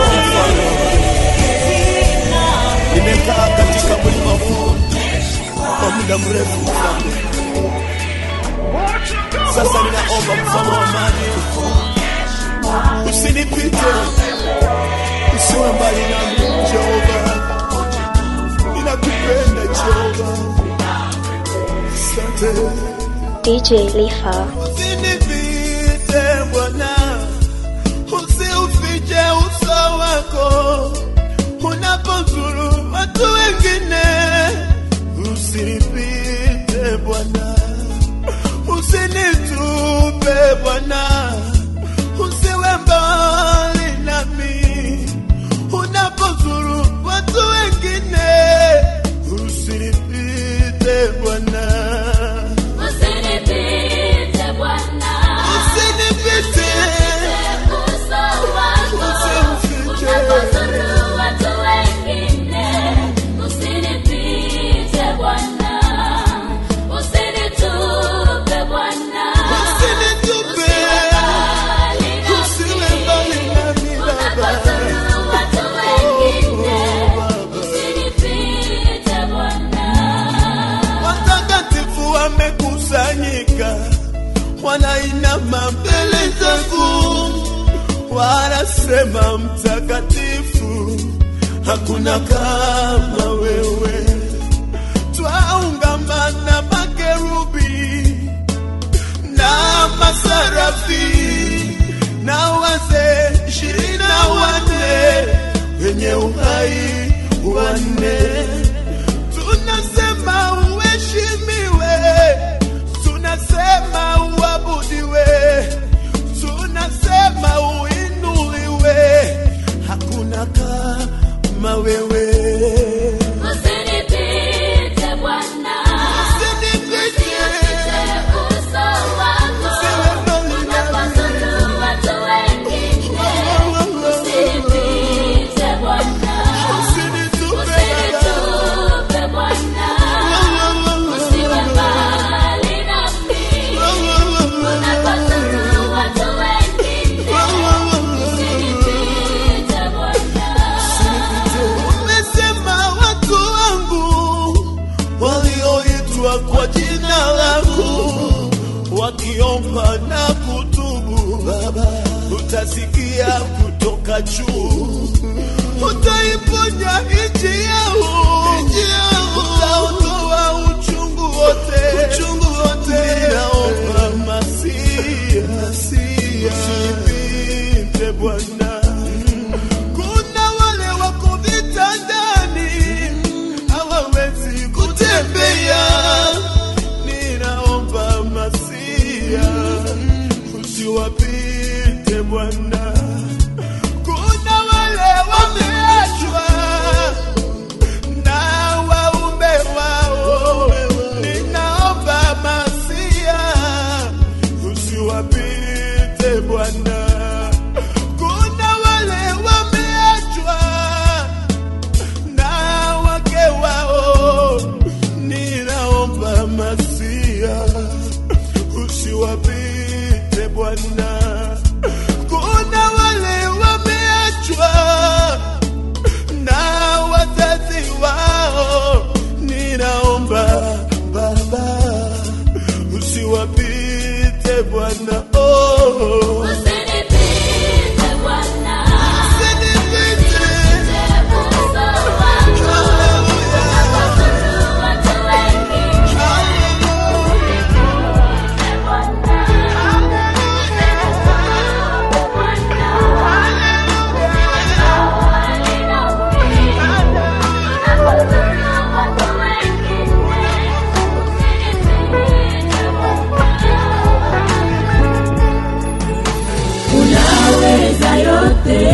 nimekaa katika mlima huu kwa muda mrefu mfalme. Sasa ninaomba mfalme wa amani, usinipite, usiwe mbali nami Jehova, ninakupenda Jehova. Asante. DJ Lifa. Usinipite Bwana, usiufiche uso wako unapozuru watu wengine. Usinipite Bwana, usinitupe Bwana, usiwe mbali nami unapozuru watu wengine. Usinipite Bwana. Usinipite Bwana, Usinipite, uso wako usiufiche. unapozuru watu wengine. Usinipite Bwana, usinitupe Bwana, Usinitupe, usiwe mbali usiwe mbali nami Baba. unapozuru watu wengine. Oh, Baba. Usinipite Bwana. Watakatifu wamekusanyika, wanainama mbele zangu, wanasema mtakatifu, hakuna kama wewe. Twaungama na makerubi na masarafi na wazee ishirini na wanne wenye uhai wanne tunasema uheshimiwe, tunasema wakiitwa kwa jina lako, wakiomba na kutubu, Baba utasikia kutoka juu, utaiponya nchi yao, utaondoa uchungu wote, uchungu wote. Ninaomba Masia, Masia, usinipite Bwana. Kuna wale wako vitandani hawawezi kutembea, ninaomba Masia usiwapite Bwana. Kuna wale wameachwa na waume wao, ninaomba Masia usiwapite Bwana. Kuna wale wameachwa na wake wao, ninaomba Masia usiwapite Bwana. Kuna wale wameachwa na wazazi wao, ninaomba Baba usiwapite Bwana. Oh, Usinipite Bwana, usinipite. unapozuru watu wengi. unaweza yote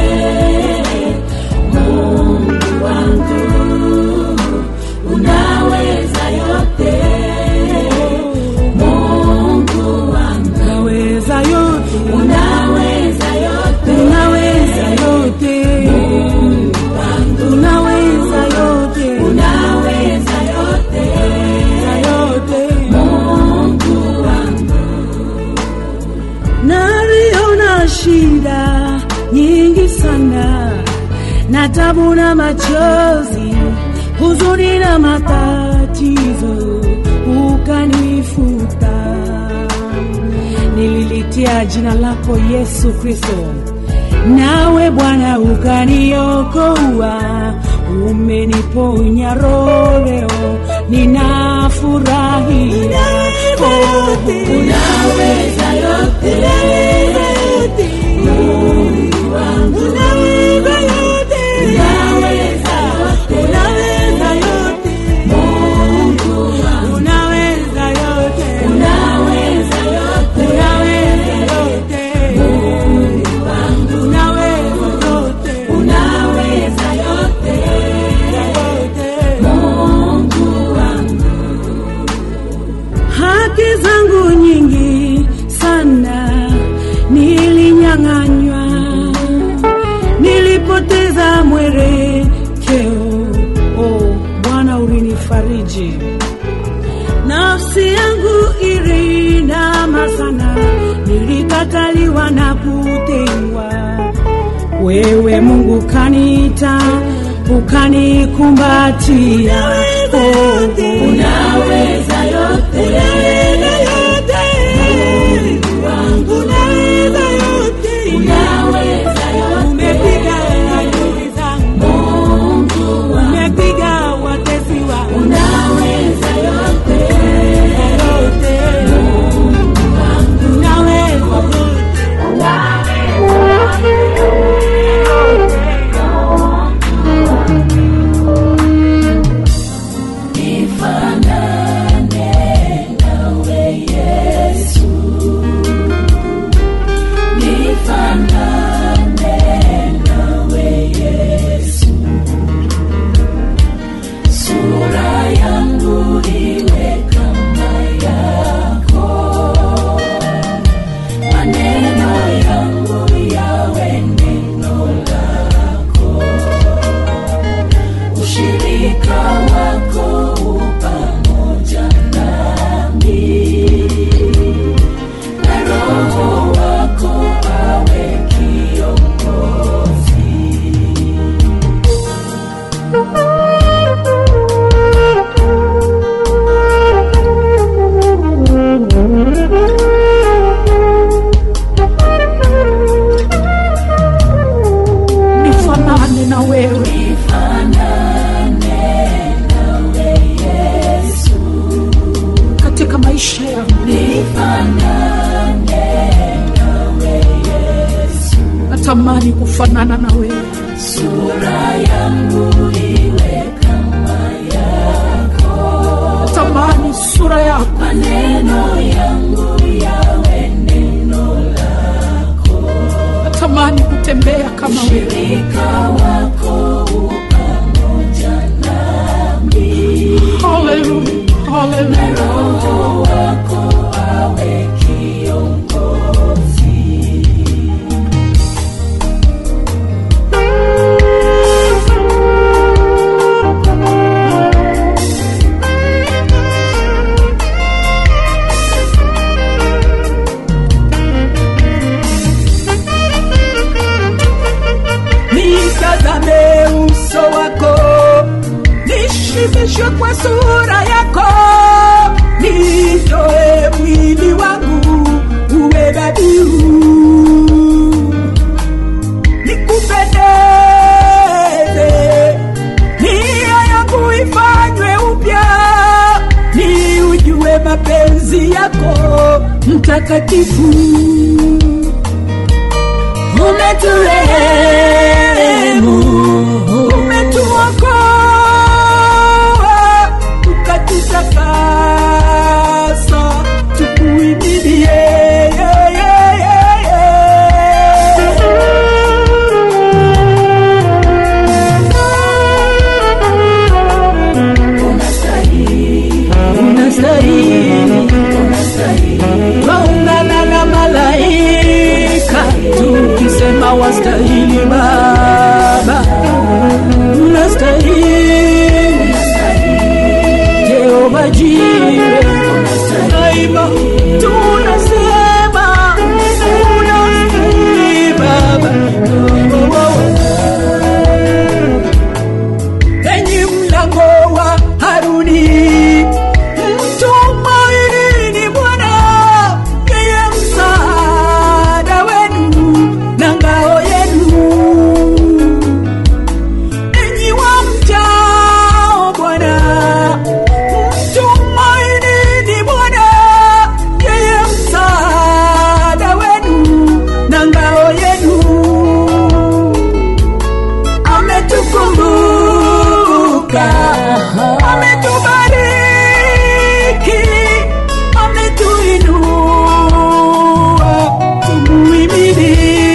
Mungu wangu unaweza yote Mungu wangu unaweza yote unaweza yote unaweza yote Mungu wangu unaweza yote unaweza yote yote Mungu wangu naliona shida nyingi sana na tabu na machozi, huzuni na matatizo, ukanifuta. Nililitia jina lako Yesu Kristo, nawe Bwana ukaniokoa, umeniponya roho leo, ninafurahia. Oh, unaweza yote, Mungu wangu, unaweza yote, unaweza yote, unaweza yote, Mungu wangu, unaweza yote, unaweza yote, unaweza yote, Mungu wangu, unaweza yote, unaweza yote, yote, Mungu wangu haki zangu nyingi sana nilinyang'anywa, nilipoteza mwelekeo. Oh, Bwana ulinifariji, nafsi yangu ilinama sana, nilikataliwa na kutengwa wewe Mungu kaniita ukanikumbatia, oh, unaweza yote, unaweza yote, Mungu wangu, unaweza yote, unaweza yote, umepiga adui zangu, Mungu wangu, umepiga watesi wangu, unaweza yote, yote, Mungu wangu, unaweza yote, nifanane nawe Yesu, nifanane nawe Yesu, sura yangu iwe kama yako, maneno yangu yawe neno lako ushirika wako upamoja natamani kufanana na wewe sura yangu iwe kama yako, natamani sura yako maneno yangu yawe neno lako, natamani kutembea kama wewe shirika wako u pamoja nami, Hallelujah, na hallelujah. Roho wako awe kiongozi. nitazame uso wako nishibishwe kwa sura yako nitoe mwili wangu uwe dhabihu nikupendeze nia yangu ifanywe upya ni ujue mapenzi yako mtakatifu umeturehemu, umetuokoa, ukatutakasa, tukuimilie yeah, yeah, yeah, Unastahili, twaungana na malaika tukisema wastahili Baba, unastahili Jehova Jire, daima tunasema unastahili Baba. Oh, oh, oh. Enyi mlango wa Haruni, mtumainini Bwana, yeye msaada wenu na ngao yenu. Enyi wamchao Bwana, mtumainini Bwana, yeye msaada wenu na ngao yenu ametukumbuka, ametubariki, ametuinua, tumuhimidi.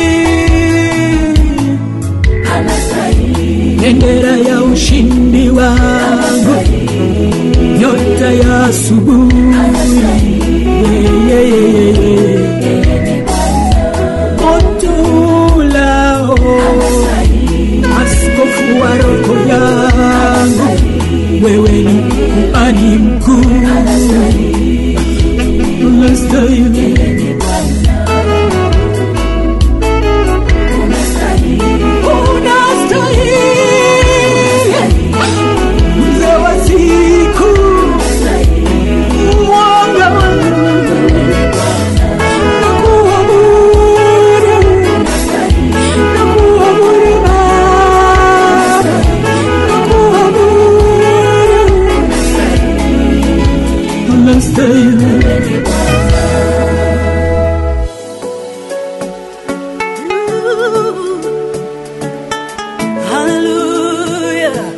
anastahili, Bendera ya ushindi wangu, nyota ya asubuhi, Yeah, yeah, yeah, yeah. moto ulao askofu wa roho yangu, wewe ni kuhani mkuu, unastahili, unastahili, mzee wa siku, mwanga wangu, nakuabudu, nakuabudu Baba, nakuabudu, unastahili. Hallelujah.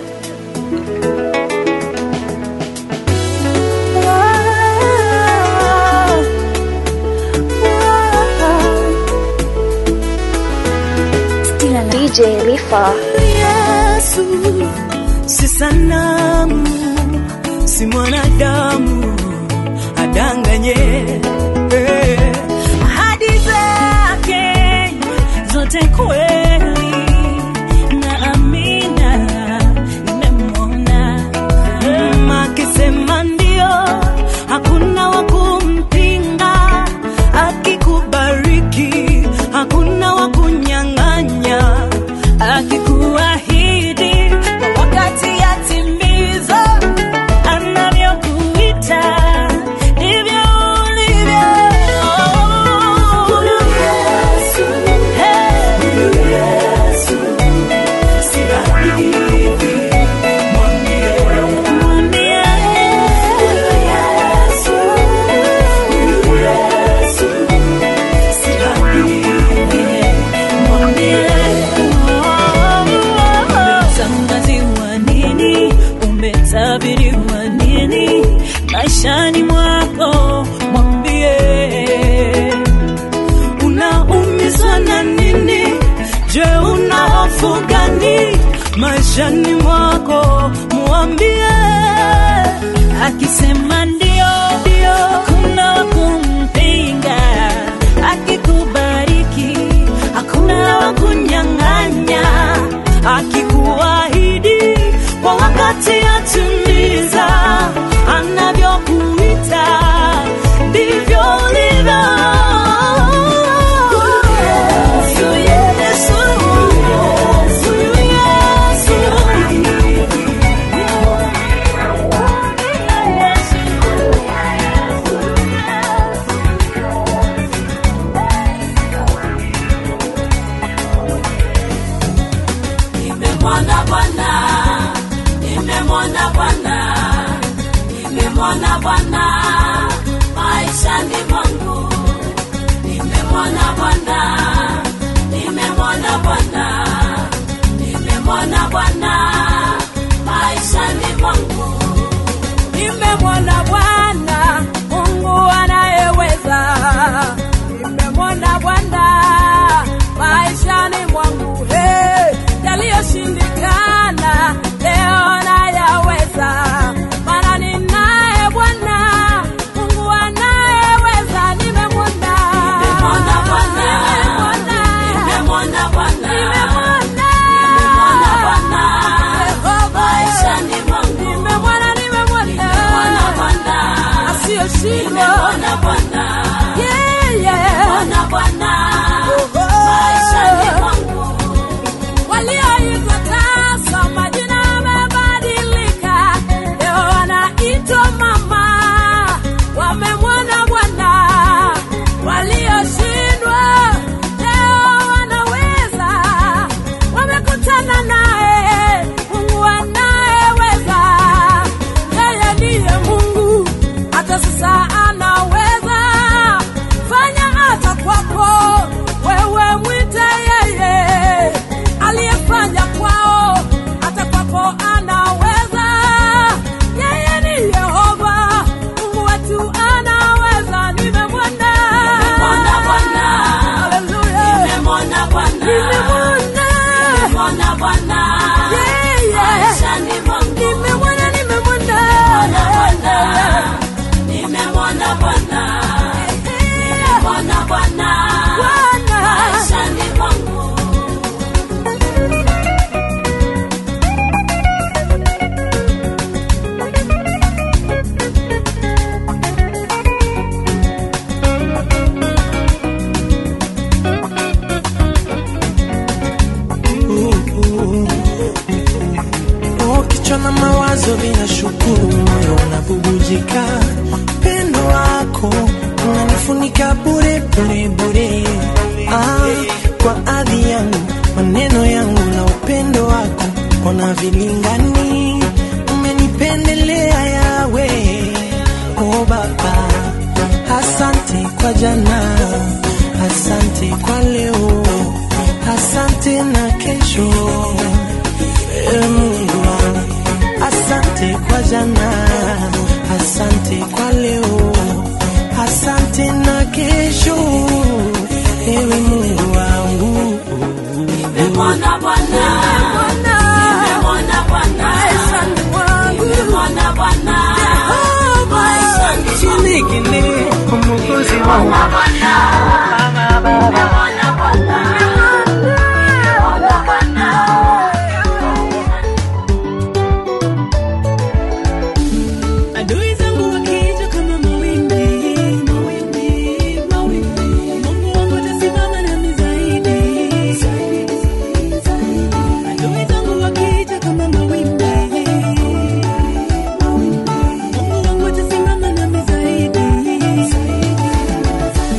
DJ Lifa. Yesu si sanamu, si mwanadamu adanganye. Eh, Ahadi zake zote kweli na amina, nimemwona Mm, akisema ndio, hakuna wa kumpinga, akikubariki hakuna wa kunyang'anya, akikuahidi kwa wakati atimiza, anavyokuita ndivyo ulivyo. Huyu Yesu, hey, huyu maishani mwako mwambie unaumizwa na nini je una hofu gani maishani mwako mwambie akisema ndio ndio hakuna wa kumpinga akikubariki hakuna wa kunyang'anya akikuahidi kwa wakati atimiza anavyokuita ndivyo ulivyo Yesu, Yesu, Yesu, nimemwona Bwana, nimemwona Bwana, nimemwona Bwana maishani mwangu, nimemwona Bwana, nimemwona Bwana, nimemwona Bwana maishani mwangu, nimemwona Bwana Mungu anayeweza, nimemwona Bwana maishani mwangu, hey, yaliyoshindikana leo nayaweza, maana ninaye Bwana Mungu anayeweza, nimemwona nimemwona Bwana, nimemwona Bwana, nimemwona Bwana maishani mwangu, nimemwona, nimemwona nimemwona Bwana asiyeshindwa, nimemwona Bwana, yeah, yeah. nimemwona Bwana maishani mwangu. walioitwa tasa majina yamebadilika, leo wanaitwa mama, wamemwona Bwana. Walioshindwa leo wanaweza, wamekutana naye Mungu anayeweza. Yeye ndiye Mungu, hata sasa anaweza fanya hata kwako wewe, mwite yeye aliyefanya kwao hata kwako anaweza. Yeye ni Yehova Mungu wetu anaweza. Nimemwona, Nimemwona Bwana, haleluya, nimemwona Bwana, nimemwona nimemwona Bwana yeye, maishani mwangu, nimemwona, nimemwona nimemwona Bwana, nimemwona Bwana, nimemwona Bwana Bwana. maishani mwangu. Oh, kichwa na mawazo vinashukuru, moyo unabubujika. Pendo wako unanifunika bure bure bure. Ah, kwa adhi yangu, maneno yangu na upendo wako ona vilingani, umenipendelea yawe. Oh Baba, asante kwa jana, asante kwa leo, asante na kesho. Ewe Mungu wangu, asante kwa jana, asante kwa leo, asante na kesho. Ewe Mungu wangu, Nimemwona Bwana, nimemwona Bwana maishani mwangu, nimemwona Bwana maishani mwangu. chinikini umukozi wangu Nimemwona Bwana, nimemwona Bwana, nimemwona Bwana. Adui zangu wakija kama mawimbi, mawimbi, mawimbi, Mungu wangu atasimama nami zaidi. Adui zangu wakija kama mawimbi, Mungu wangu atasimama nami zaidi.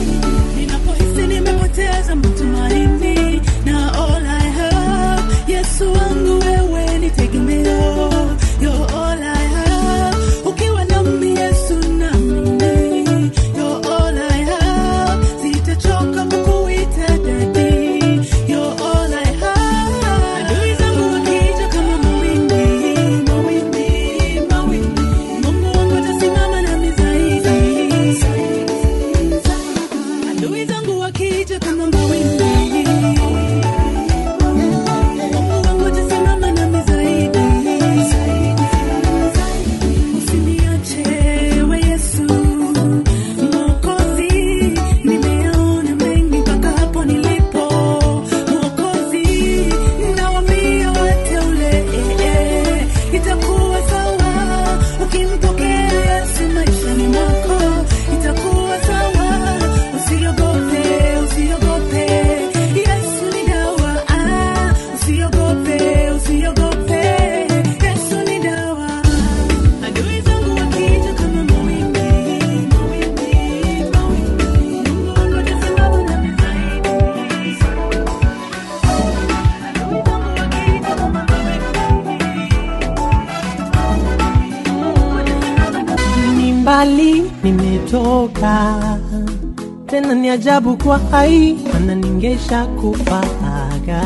mbali nimetoka, tena ni ajabu kwa hai, mana ningesha kufaga.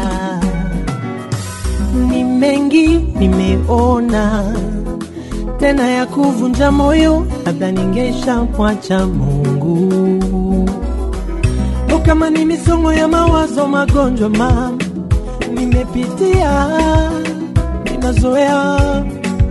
Ni mengi nimeona, tena ya kuvunja moyo, labda ningesha mwacha Mungu. O, kama ni misongo ya mawazo, magonjwa mama nimepitia, ninazoea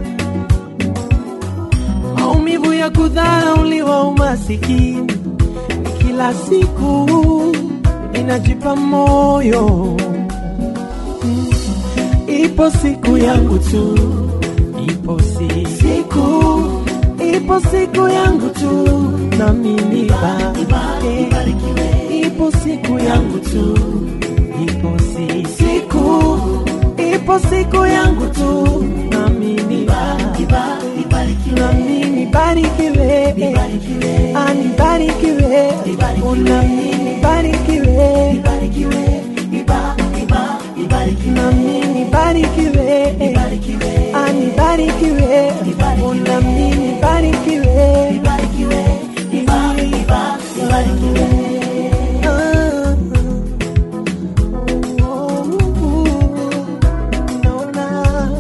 maumivu ya kudharauliwa, umasikini kila siku inajipa moyo. Mm, Ipo siku yangu tu, ipo si siku, ipo siku yangu tu, na mimi ibarikiwe. Ipo siku yangu tu, ipo si siku, ipo siku yangu tu, na mimi na mimi barikiwe, anibarikiwe, una mimi barikiwe, na mimi barikiwe, anibarikiwe, una mimi barikiwe, Ah, oh, naona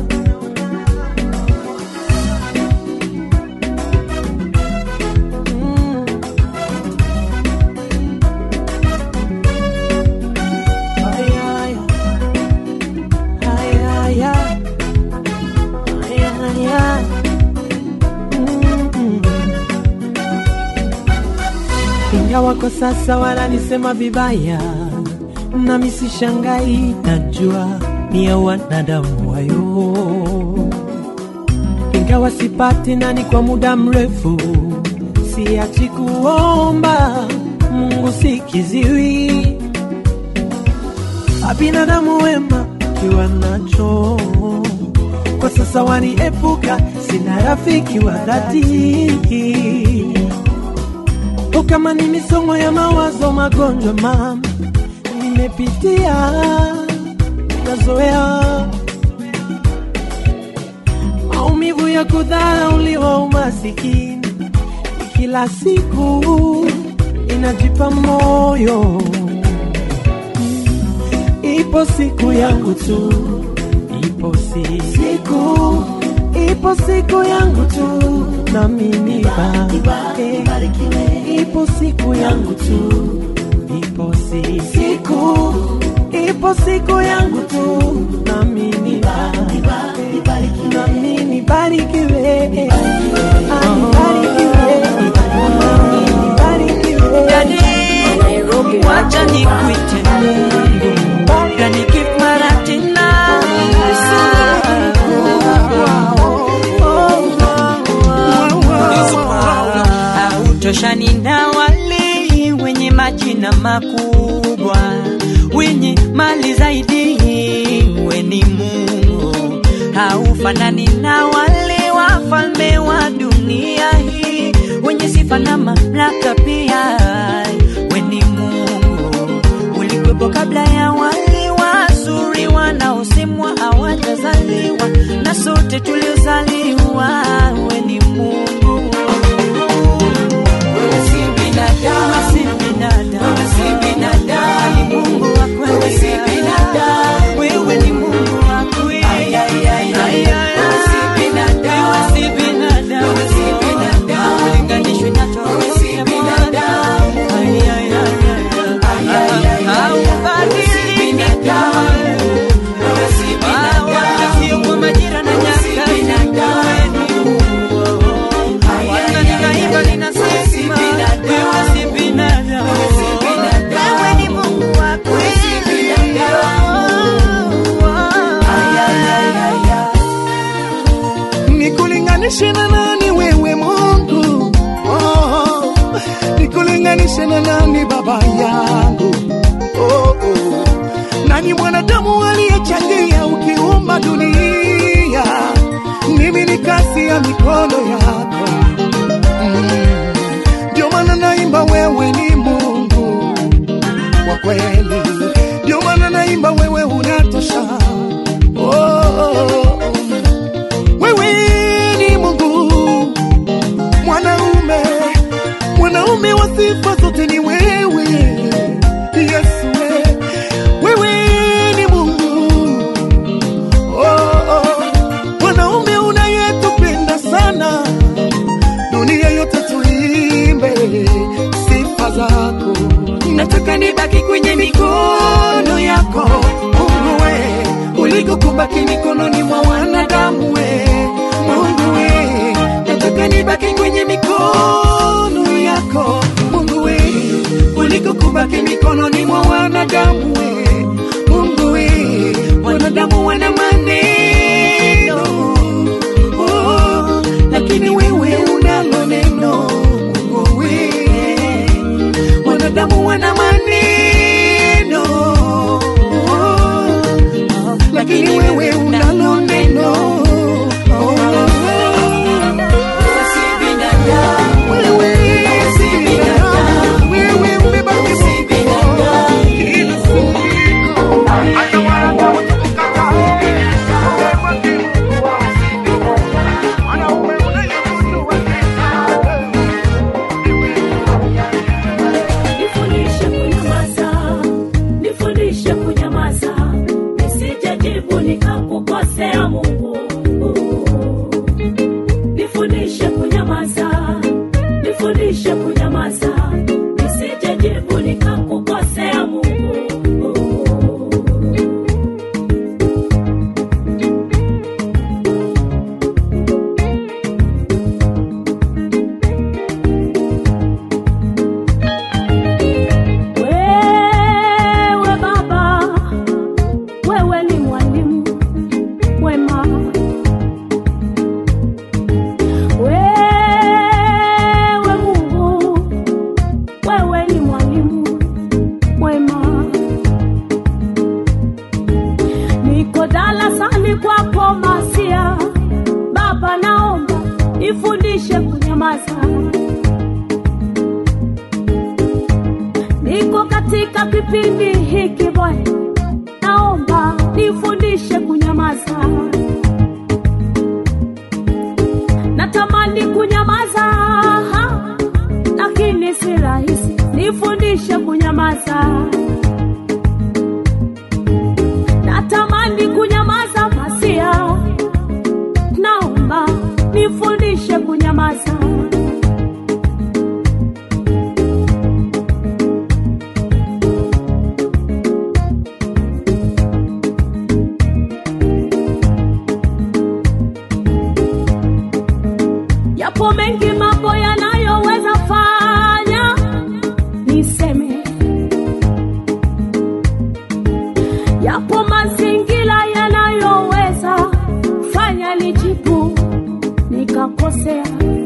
ingawa kwa sasa wananisema vibaya, nami sishangai, najua ni ya wanadamu wayo. Ingawa sipati nani kwa muda mrefu, siachi kuomba Mungu sikiziwi, binadamu wema kiwa nacho kwa sasa waniepuka, sina rafiki wa dhati O, kama ni misongo ya mawazo, magonjwa mama nimepitia, nazoea maumivu ya kudharauliwa, umasikini kila siku inajipa moyo. Ipo siku yangu tu, ipo si siku, ipo siku yangu tu, na mimi barikiwe. Ipo siku yangu tu, ipo si siku, ipo siku yangu tu, na mimi barikiwe, na mimi barikiwe, anibarikiwe, na mimi barikiwe. Nairobi, wacha nikuite Mungu, kanikipa maratina hautoshani na wale wenye majina makubwa, wenye mali zaidi, we ni Mungu. Haufanani na wale wafalme wa dunia hii, wenye sifa na mamlaka pia, we ni Mungu. Ulikuwepo kabla ya wale wazuri wanaosemwa hawajazaliwa, na sote tuliozaliwa, we ni Mungu. Wewe si binadamu, si binadamu, wewe si binadamu, ni Mungu wa kweli. Wewe si binadamu, wewe ni Mungu wa kweli. Ay, ay, ay, ay, ay, wewe si binadamu, wewe si binadamu, wewe si binadamu, ulinganishwe na wewe si binadamu. Ay, ay, ay, ay, ay, ay, ay, haubadiliki kamwe. Wewe si binadamu, wala sio kwa majira na nyakati. Wewe ni Mungu. Wala nikaimba ninasema, wewe si binadamu. Wewe ni Mungu wa kweli. nikulinganishe na nani wewe Mungu? Oh, nikulinganishe na nani baba yangu? Oh, oh. Nani mwanadamu aliyechangia ukiumba dunia? Mimi ni kazi ya mikono yako. Mm. Ndio maana naimba wewe ni Mungu wa kweli, ndio maana naimba wewe unatosha. Oh, oh, oh. Wewe ni Mungu mwanaume wa sifa zote ni wewe Yesu we. wewe ni Mungu oh, oh. Mwanaume unayetupenda sana dunia yote tuimbe sifa zako nataka nibaki kwenye mikono yako Mungu we uliko kubaki mikononi mwa wanadamu we Mungu we nataka nibaki kwenye mikono yako Mungu we uliko kubaki mikononi mwa wanadamu we Mungu we wanadamu wana maneno oh, lakini wewe unalo neno Mungu we wanadamu wana maneno oh, lakini wewe unalo neno oh, Nifundishe kunyamaza, nifundishe kunyamaza, nisijejibu nikakukosea Mungu. Nifundishe kunyamaza, nifundishe kunyamaza, nisijejibu nikakukosea Mungu. Wewe Baba, wewe ni mwalimu mwema. Wewe Mungu, wewe ni mwalimu mwema. Niko darasani kwako Masia, Baba, naomba nifundishe kunyamaza. Niko katika kipindi hiki Bwana, naomba nifundishe kunyamaza. Natamani kunyamaza, lakini si rahisi. Nifundishe kunyamaza. Natamani kunyamaza, Masia, naomba nifundishe kunyamaza. Yapo mengi mambo yanayoweza fanya niseme, yapo mazingira yanayoweza fanya nijibu nikakosea.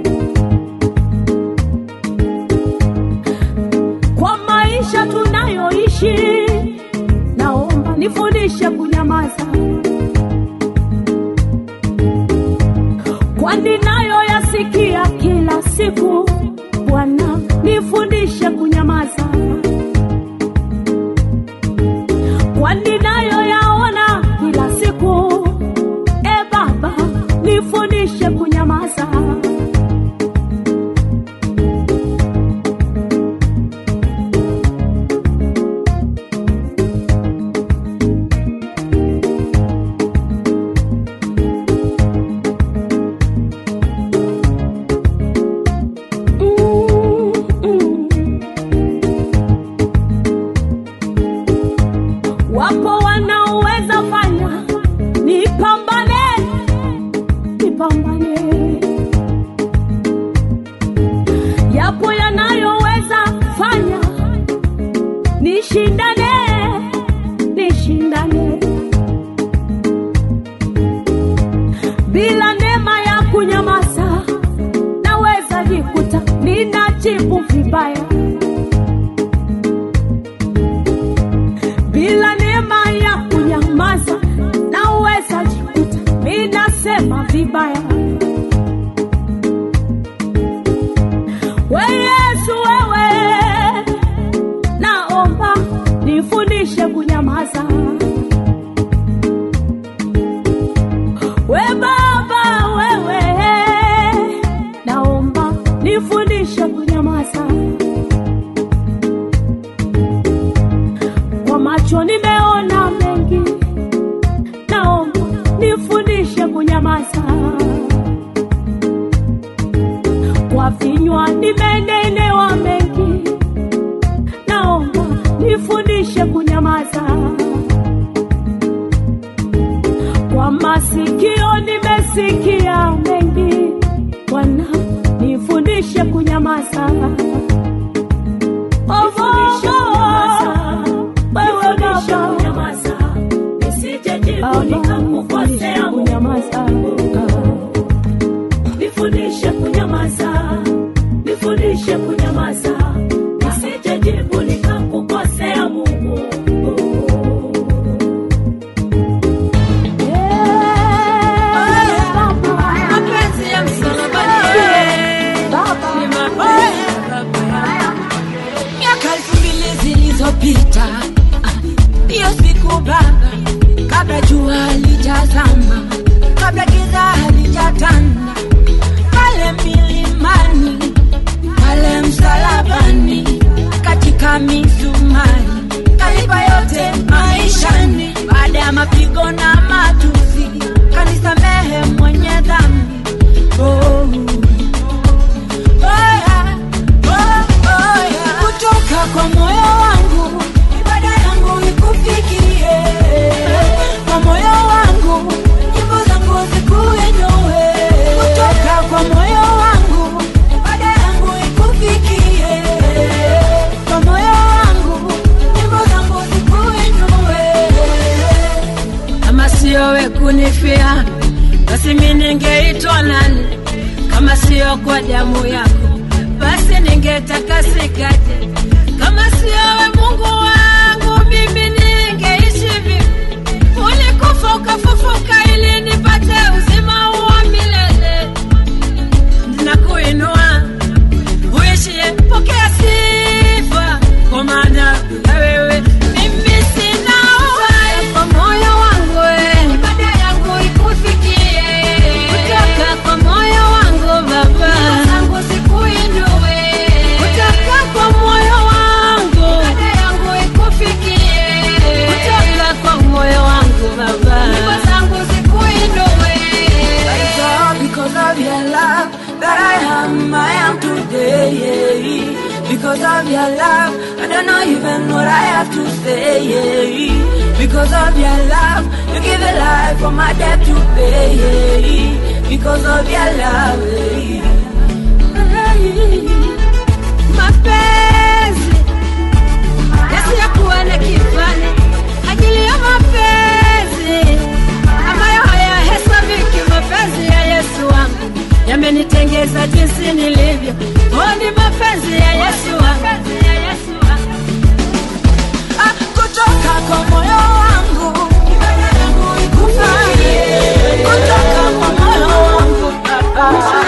Kwa maisha tunayoishi, naomba nifundishe kunyamaza. kwani nayo yasikia kila siku. Bwana, nifundishe kunyamaza, kwani nayo yaona kila siku. E Baba, nifundishe kunyamaza. Wapo wanaoweza fanya nipambane, nipambane. Yapo yanayoweza fanya nishindane, nishindane. Bila neema ya kunyamaza, naweza jikuta ninajibu vibaya. bila neema ya kunyamaza naweza jikuta minasema vibaya. We Yesu, wewe naomba nifundishe kunyamaza. We Baba, wewe naomba nifundishe kunyamaza. macho nimeona mengi, naomba nifundishe kunyamaza. Kwa vinywa nimenenewa mengi, naomba nifundishe kunyamaza. Kwa masikio nimesikia mengi, Bwana nifundishe kunyamaza. Oh, wewe Baba, nisije nikakukosea kunyamaza. Nifundishe kunyamaza, nifundishe kunyamaza, nisije jibu nikakukosea Mungu. Mapenzi ya msalabani ni mapenzi ya Baba. Miaka elfu mbili zilizopita, ah, hiyo siku Baba, kabla jua halijazama, kabla giza halijatanda, pale milimani, pale msalabani, katika misumari, kalipa yote maishani, baada ya mapigo na matusi, kanisamehe mwenye dhambi. Oh. Oya, oh, oya. Kutoka kwa moyo wangu ibada yangu ikufikie, kwa moyo wangu nyimbo zangu zikuinue, kutoka kwa moyo wangu ibada yangu ikufikie, kwa moyo wangu nyimbo zangu zikuinue. Kama sio we kunifia, basi mi ningeitwa nani? Kama sio kwa damu yako, basi ningetakasikaje? Kama sio we Mungu wangu, mimi ningeishi vipi? Ulikufa ukafufuka ili nipate uzima wa milele. Ninakuinua uishie, pokea sifa, kwa maana na wewe mimi sina uhai. Kwa moyo wangu we, ibada yangu ikufikie, kutoka kwa moyo wangu Baba, zangu sikuinue, kutoka kwa moyo wangu, ibada yangu ikufikie, kutoka kwa moyo wangu Baba, nyimbo zangu zikuinue. It's all because of your love that I am, I am today. Because of your love, I don't know even what I have to say. Because of your love, you give a life for my debt to pay. Because of your love. Mapenzi yasiyokuwa na kifani, ajili ya mapenzi ambayo hayahesabiki. Mapenzi ya Yesu wangu yamenitengeza jinsi nilivyo. Oh, ni mapenzi ya Yesu wangu. Ah, kutoka kwa moyo wangu ibada yangu ikufikie. Kutoka kwa moyo wangu Baba.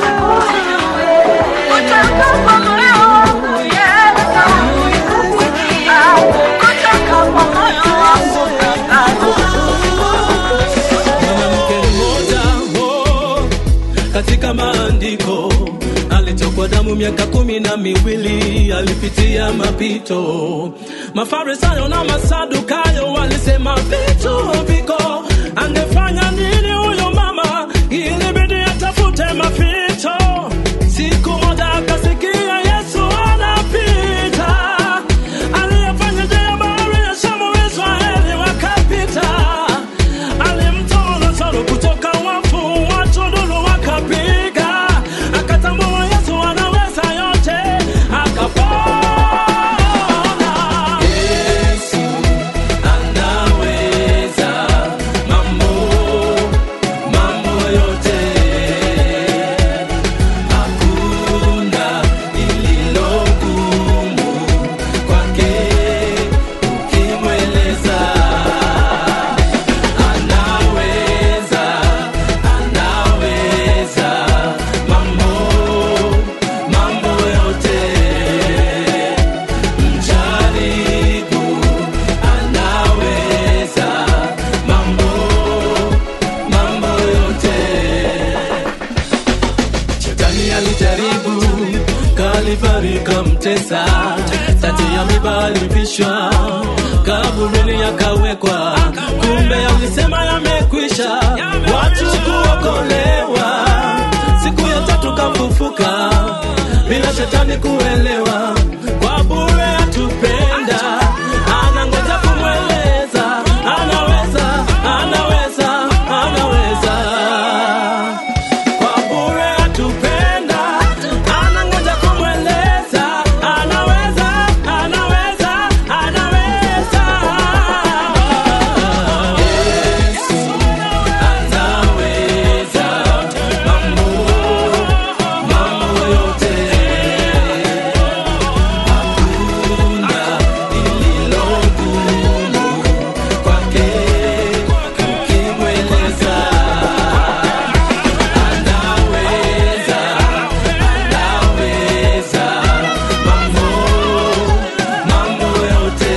Kutoka kwa moyo wangu Yesu ikufikie. Kutoka kwa moyo wangu Baba. mwanamke mmoja oh, katika maandiko alitokwa damu miaka kumi na miwili alipitia mapito mafarisayo na masadukayo walisema vitu viko angefanya nini huyo mama ilibidi atafute mapito siku moja akasikia yesu anapita aliyefanya njia ya bahari ya shamu israeli wakapita alimtoa Lazaro kutoka wafu, watu nduru wakapiga, akatambua Yesu anaweza yote, akapona. Yesu anaweza mambo mambo yote, hakuna lililo gumu kwake ukimweleza anaweza anaweza mambo mambo yote mjaribu anaweza mambo mambo yote shetani alijaribu kalivari kamtesa tati ya miba alivishwa kaburini yakawekwa, kumbe alisema yamekwisha, watu kuokolewa. Siku ya tatu kafufuka, bila shetani kuelewa, kwa bure atupenda, anangoja kumweleza, anaweza, anaweza, anaweza kwa bure atupenda, anangoja kumweleza, anaweza, anaweza, anaweza. Yesu anaweza mambo, mambo yote. Hakuna lililo gumu kwake ukimweleza. Anaweza, anaweza mambo, mambo yote.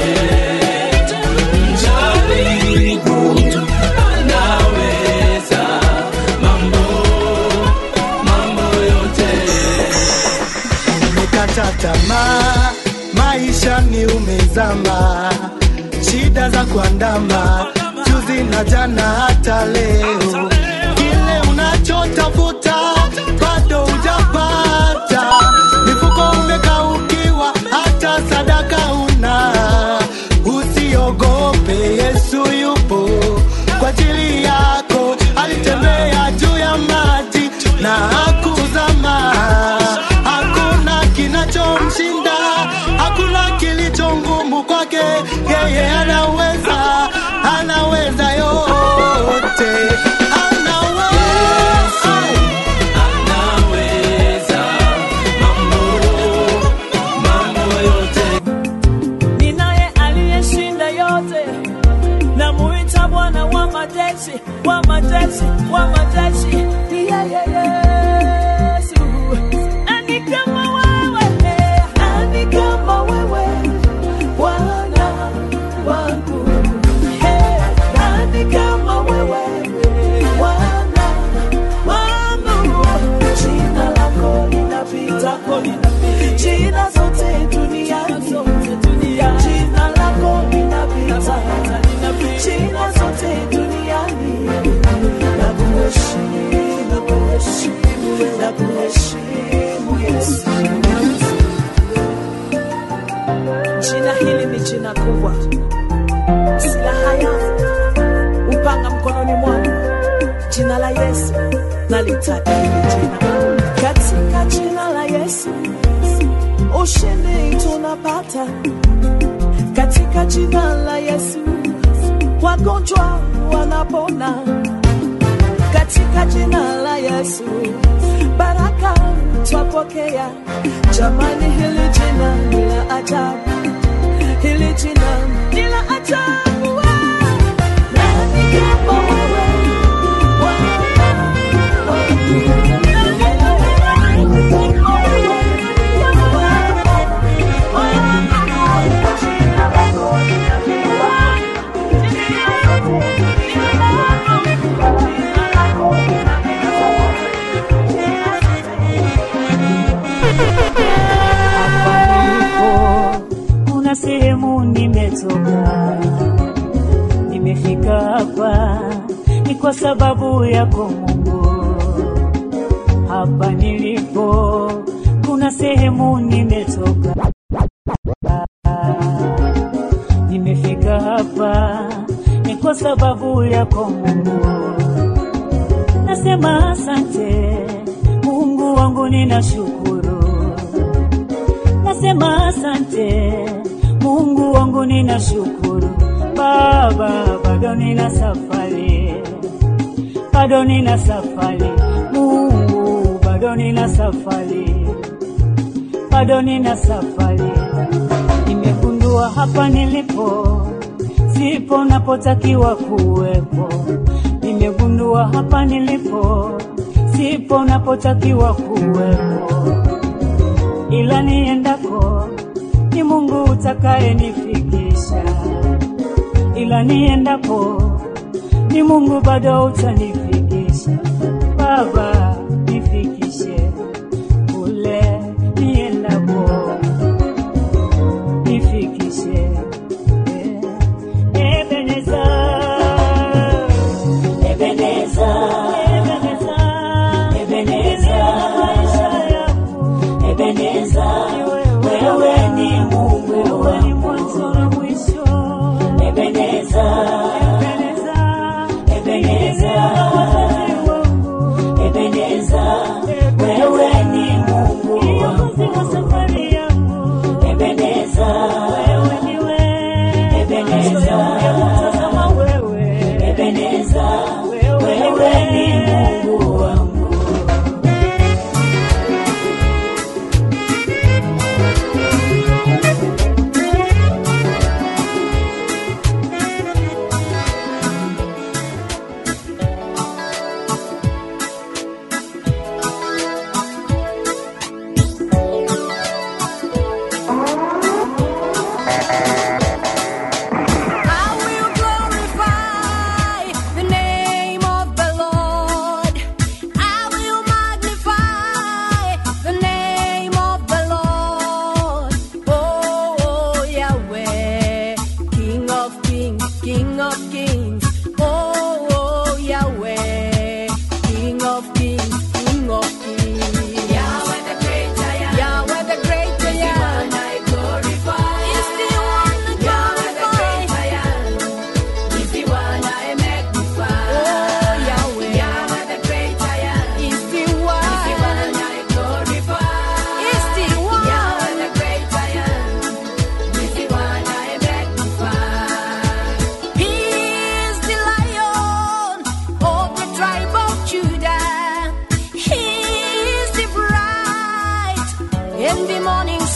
Mjaribu, anaweza mambo, mambo yote. umekata tamaa, maisha ni umezama, shida za kuandama juzi na jana hata leo, kile unachotafuta bado hujapata, mifuko umekaukiwa, hata sadaka una. Usiogope, Yesu yupo kwa ajili yako, alitembea juu ya maji na hakuzama. Hakuna kinachomshinda, hakuna kilicho ngumu kwake. Yeye anaweza, anaweza yote, anaweza. Anaweza mambo, mambo yote. ninaye aliyeshinda yote namuita bwana wa majeshi wa majeshi wa majeshi ni yeye yesu ani kama wewe ani kama wewe bwana wangu Hey, ani kama wewe bwana wangu jina lako linapita jina zote duniani jina lako linapita jina zote duniani na kuheshimu na kuheshimu na kuheshimu Yesu jina hili ni jina kubwa silaha yangu upanga mkononi mwangu jina la Yesu nalitaka hili jina katika jina la Yesu ushindi tunapata katika jina la Yesu wagonjwa wanapona katika jina la Yesu baraka twapokea jamani hili jina ni la ajabu hili jina ni la ajabu nani kama wewe kuna sehemu nimetoka, nimefika hapa ni kwa sababu yako Mungu. Hapa nilipo kuna sehemu nimetoka, nimefika hapa ni kwa sababu yako Mungu. Nasema asante Mungu wangu, ninashukuru nasema asante Mungu wangu, ninashukuru Baba, bado nina safari, bado nina safari Mungu, bado nina safari, bado nina safari. Nimegundua hapa nilipo sipo napotakiwa kuwepo, nimegundua hapa nilipo sipo napotakiwa kuwepo ila niendako ni Mungu utakayenifikisha, ila niendapo ni Mungu bado utanifikisha. Baba, nifikishe kule niendapo, nifikishe In the morning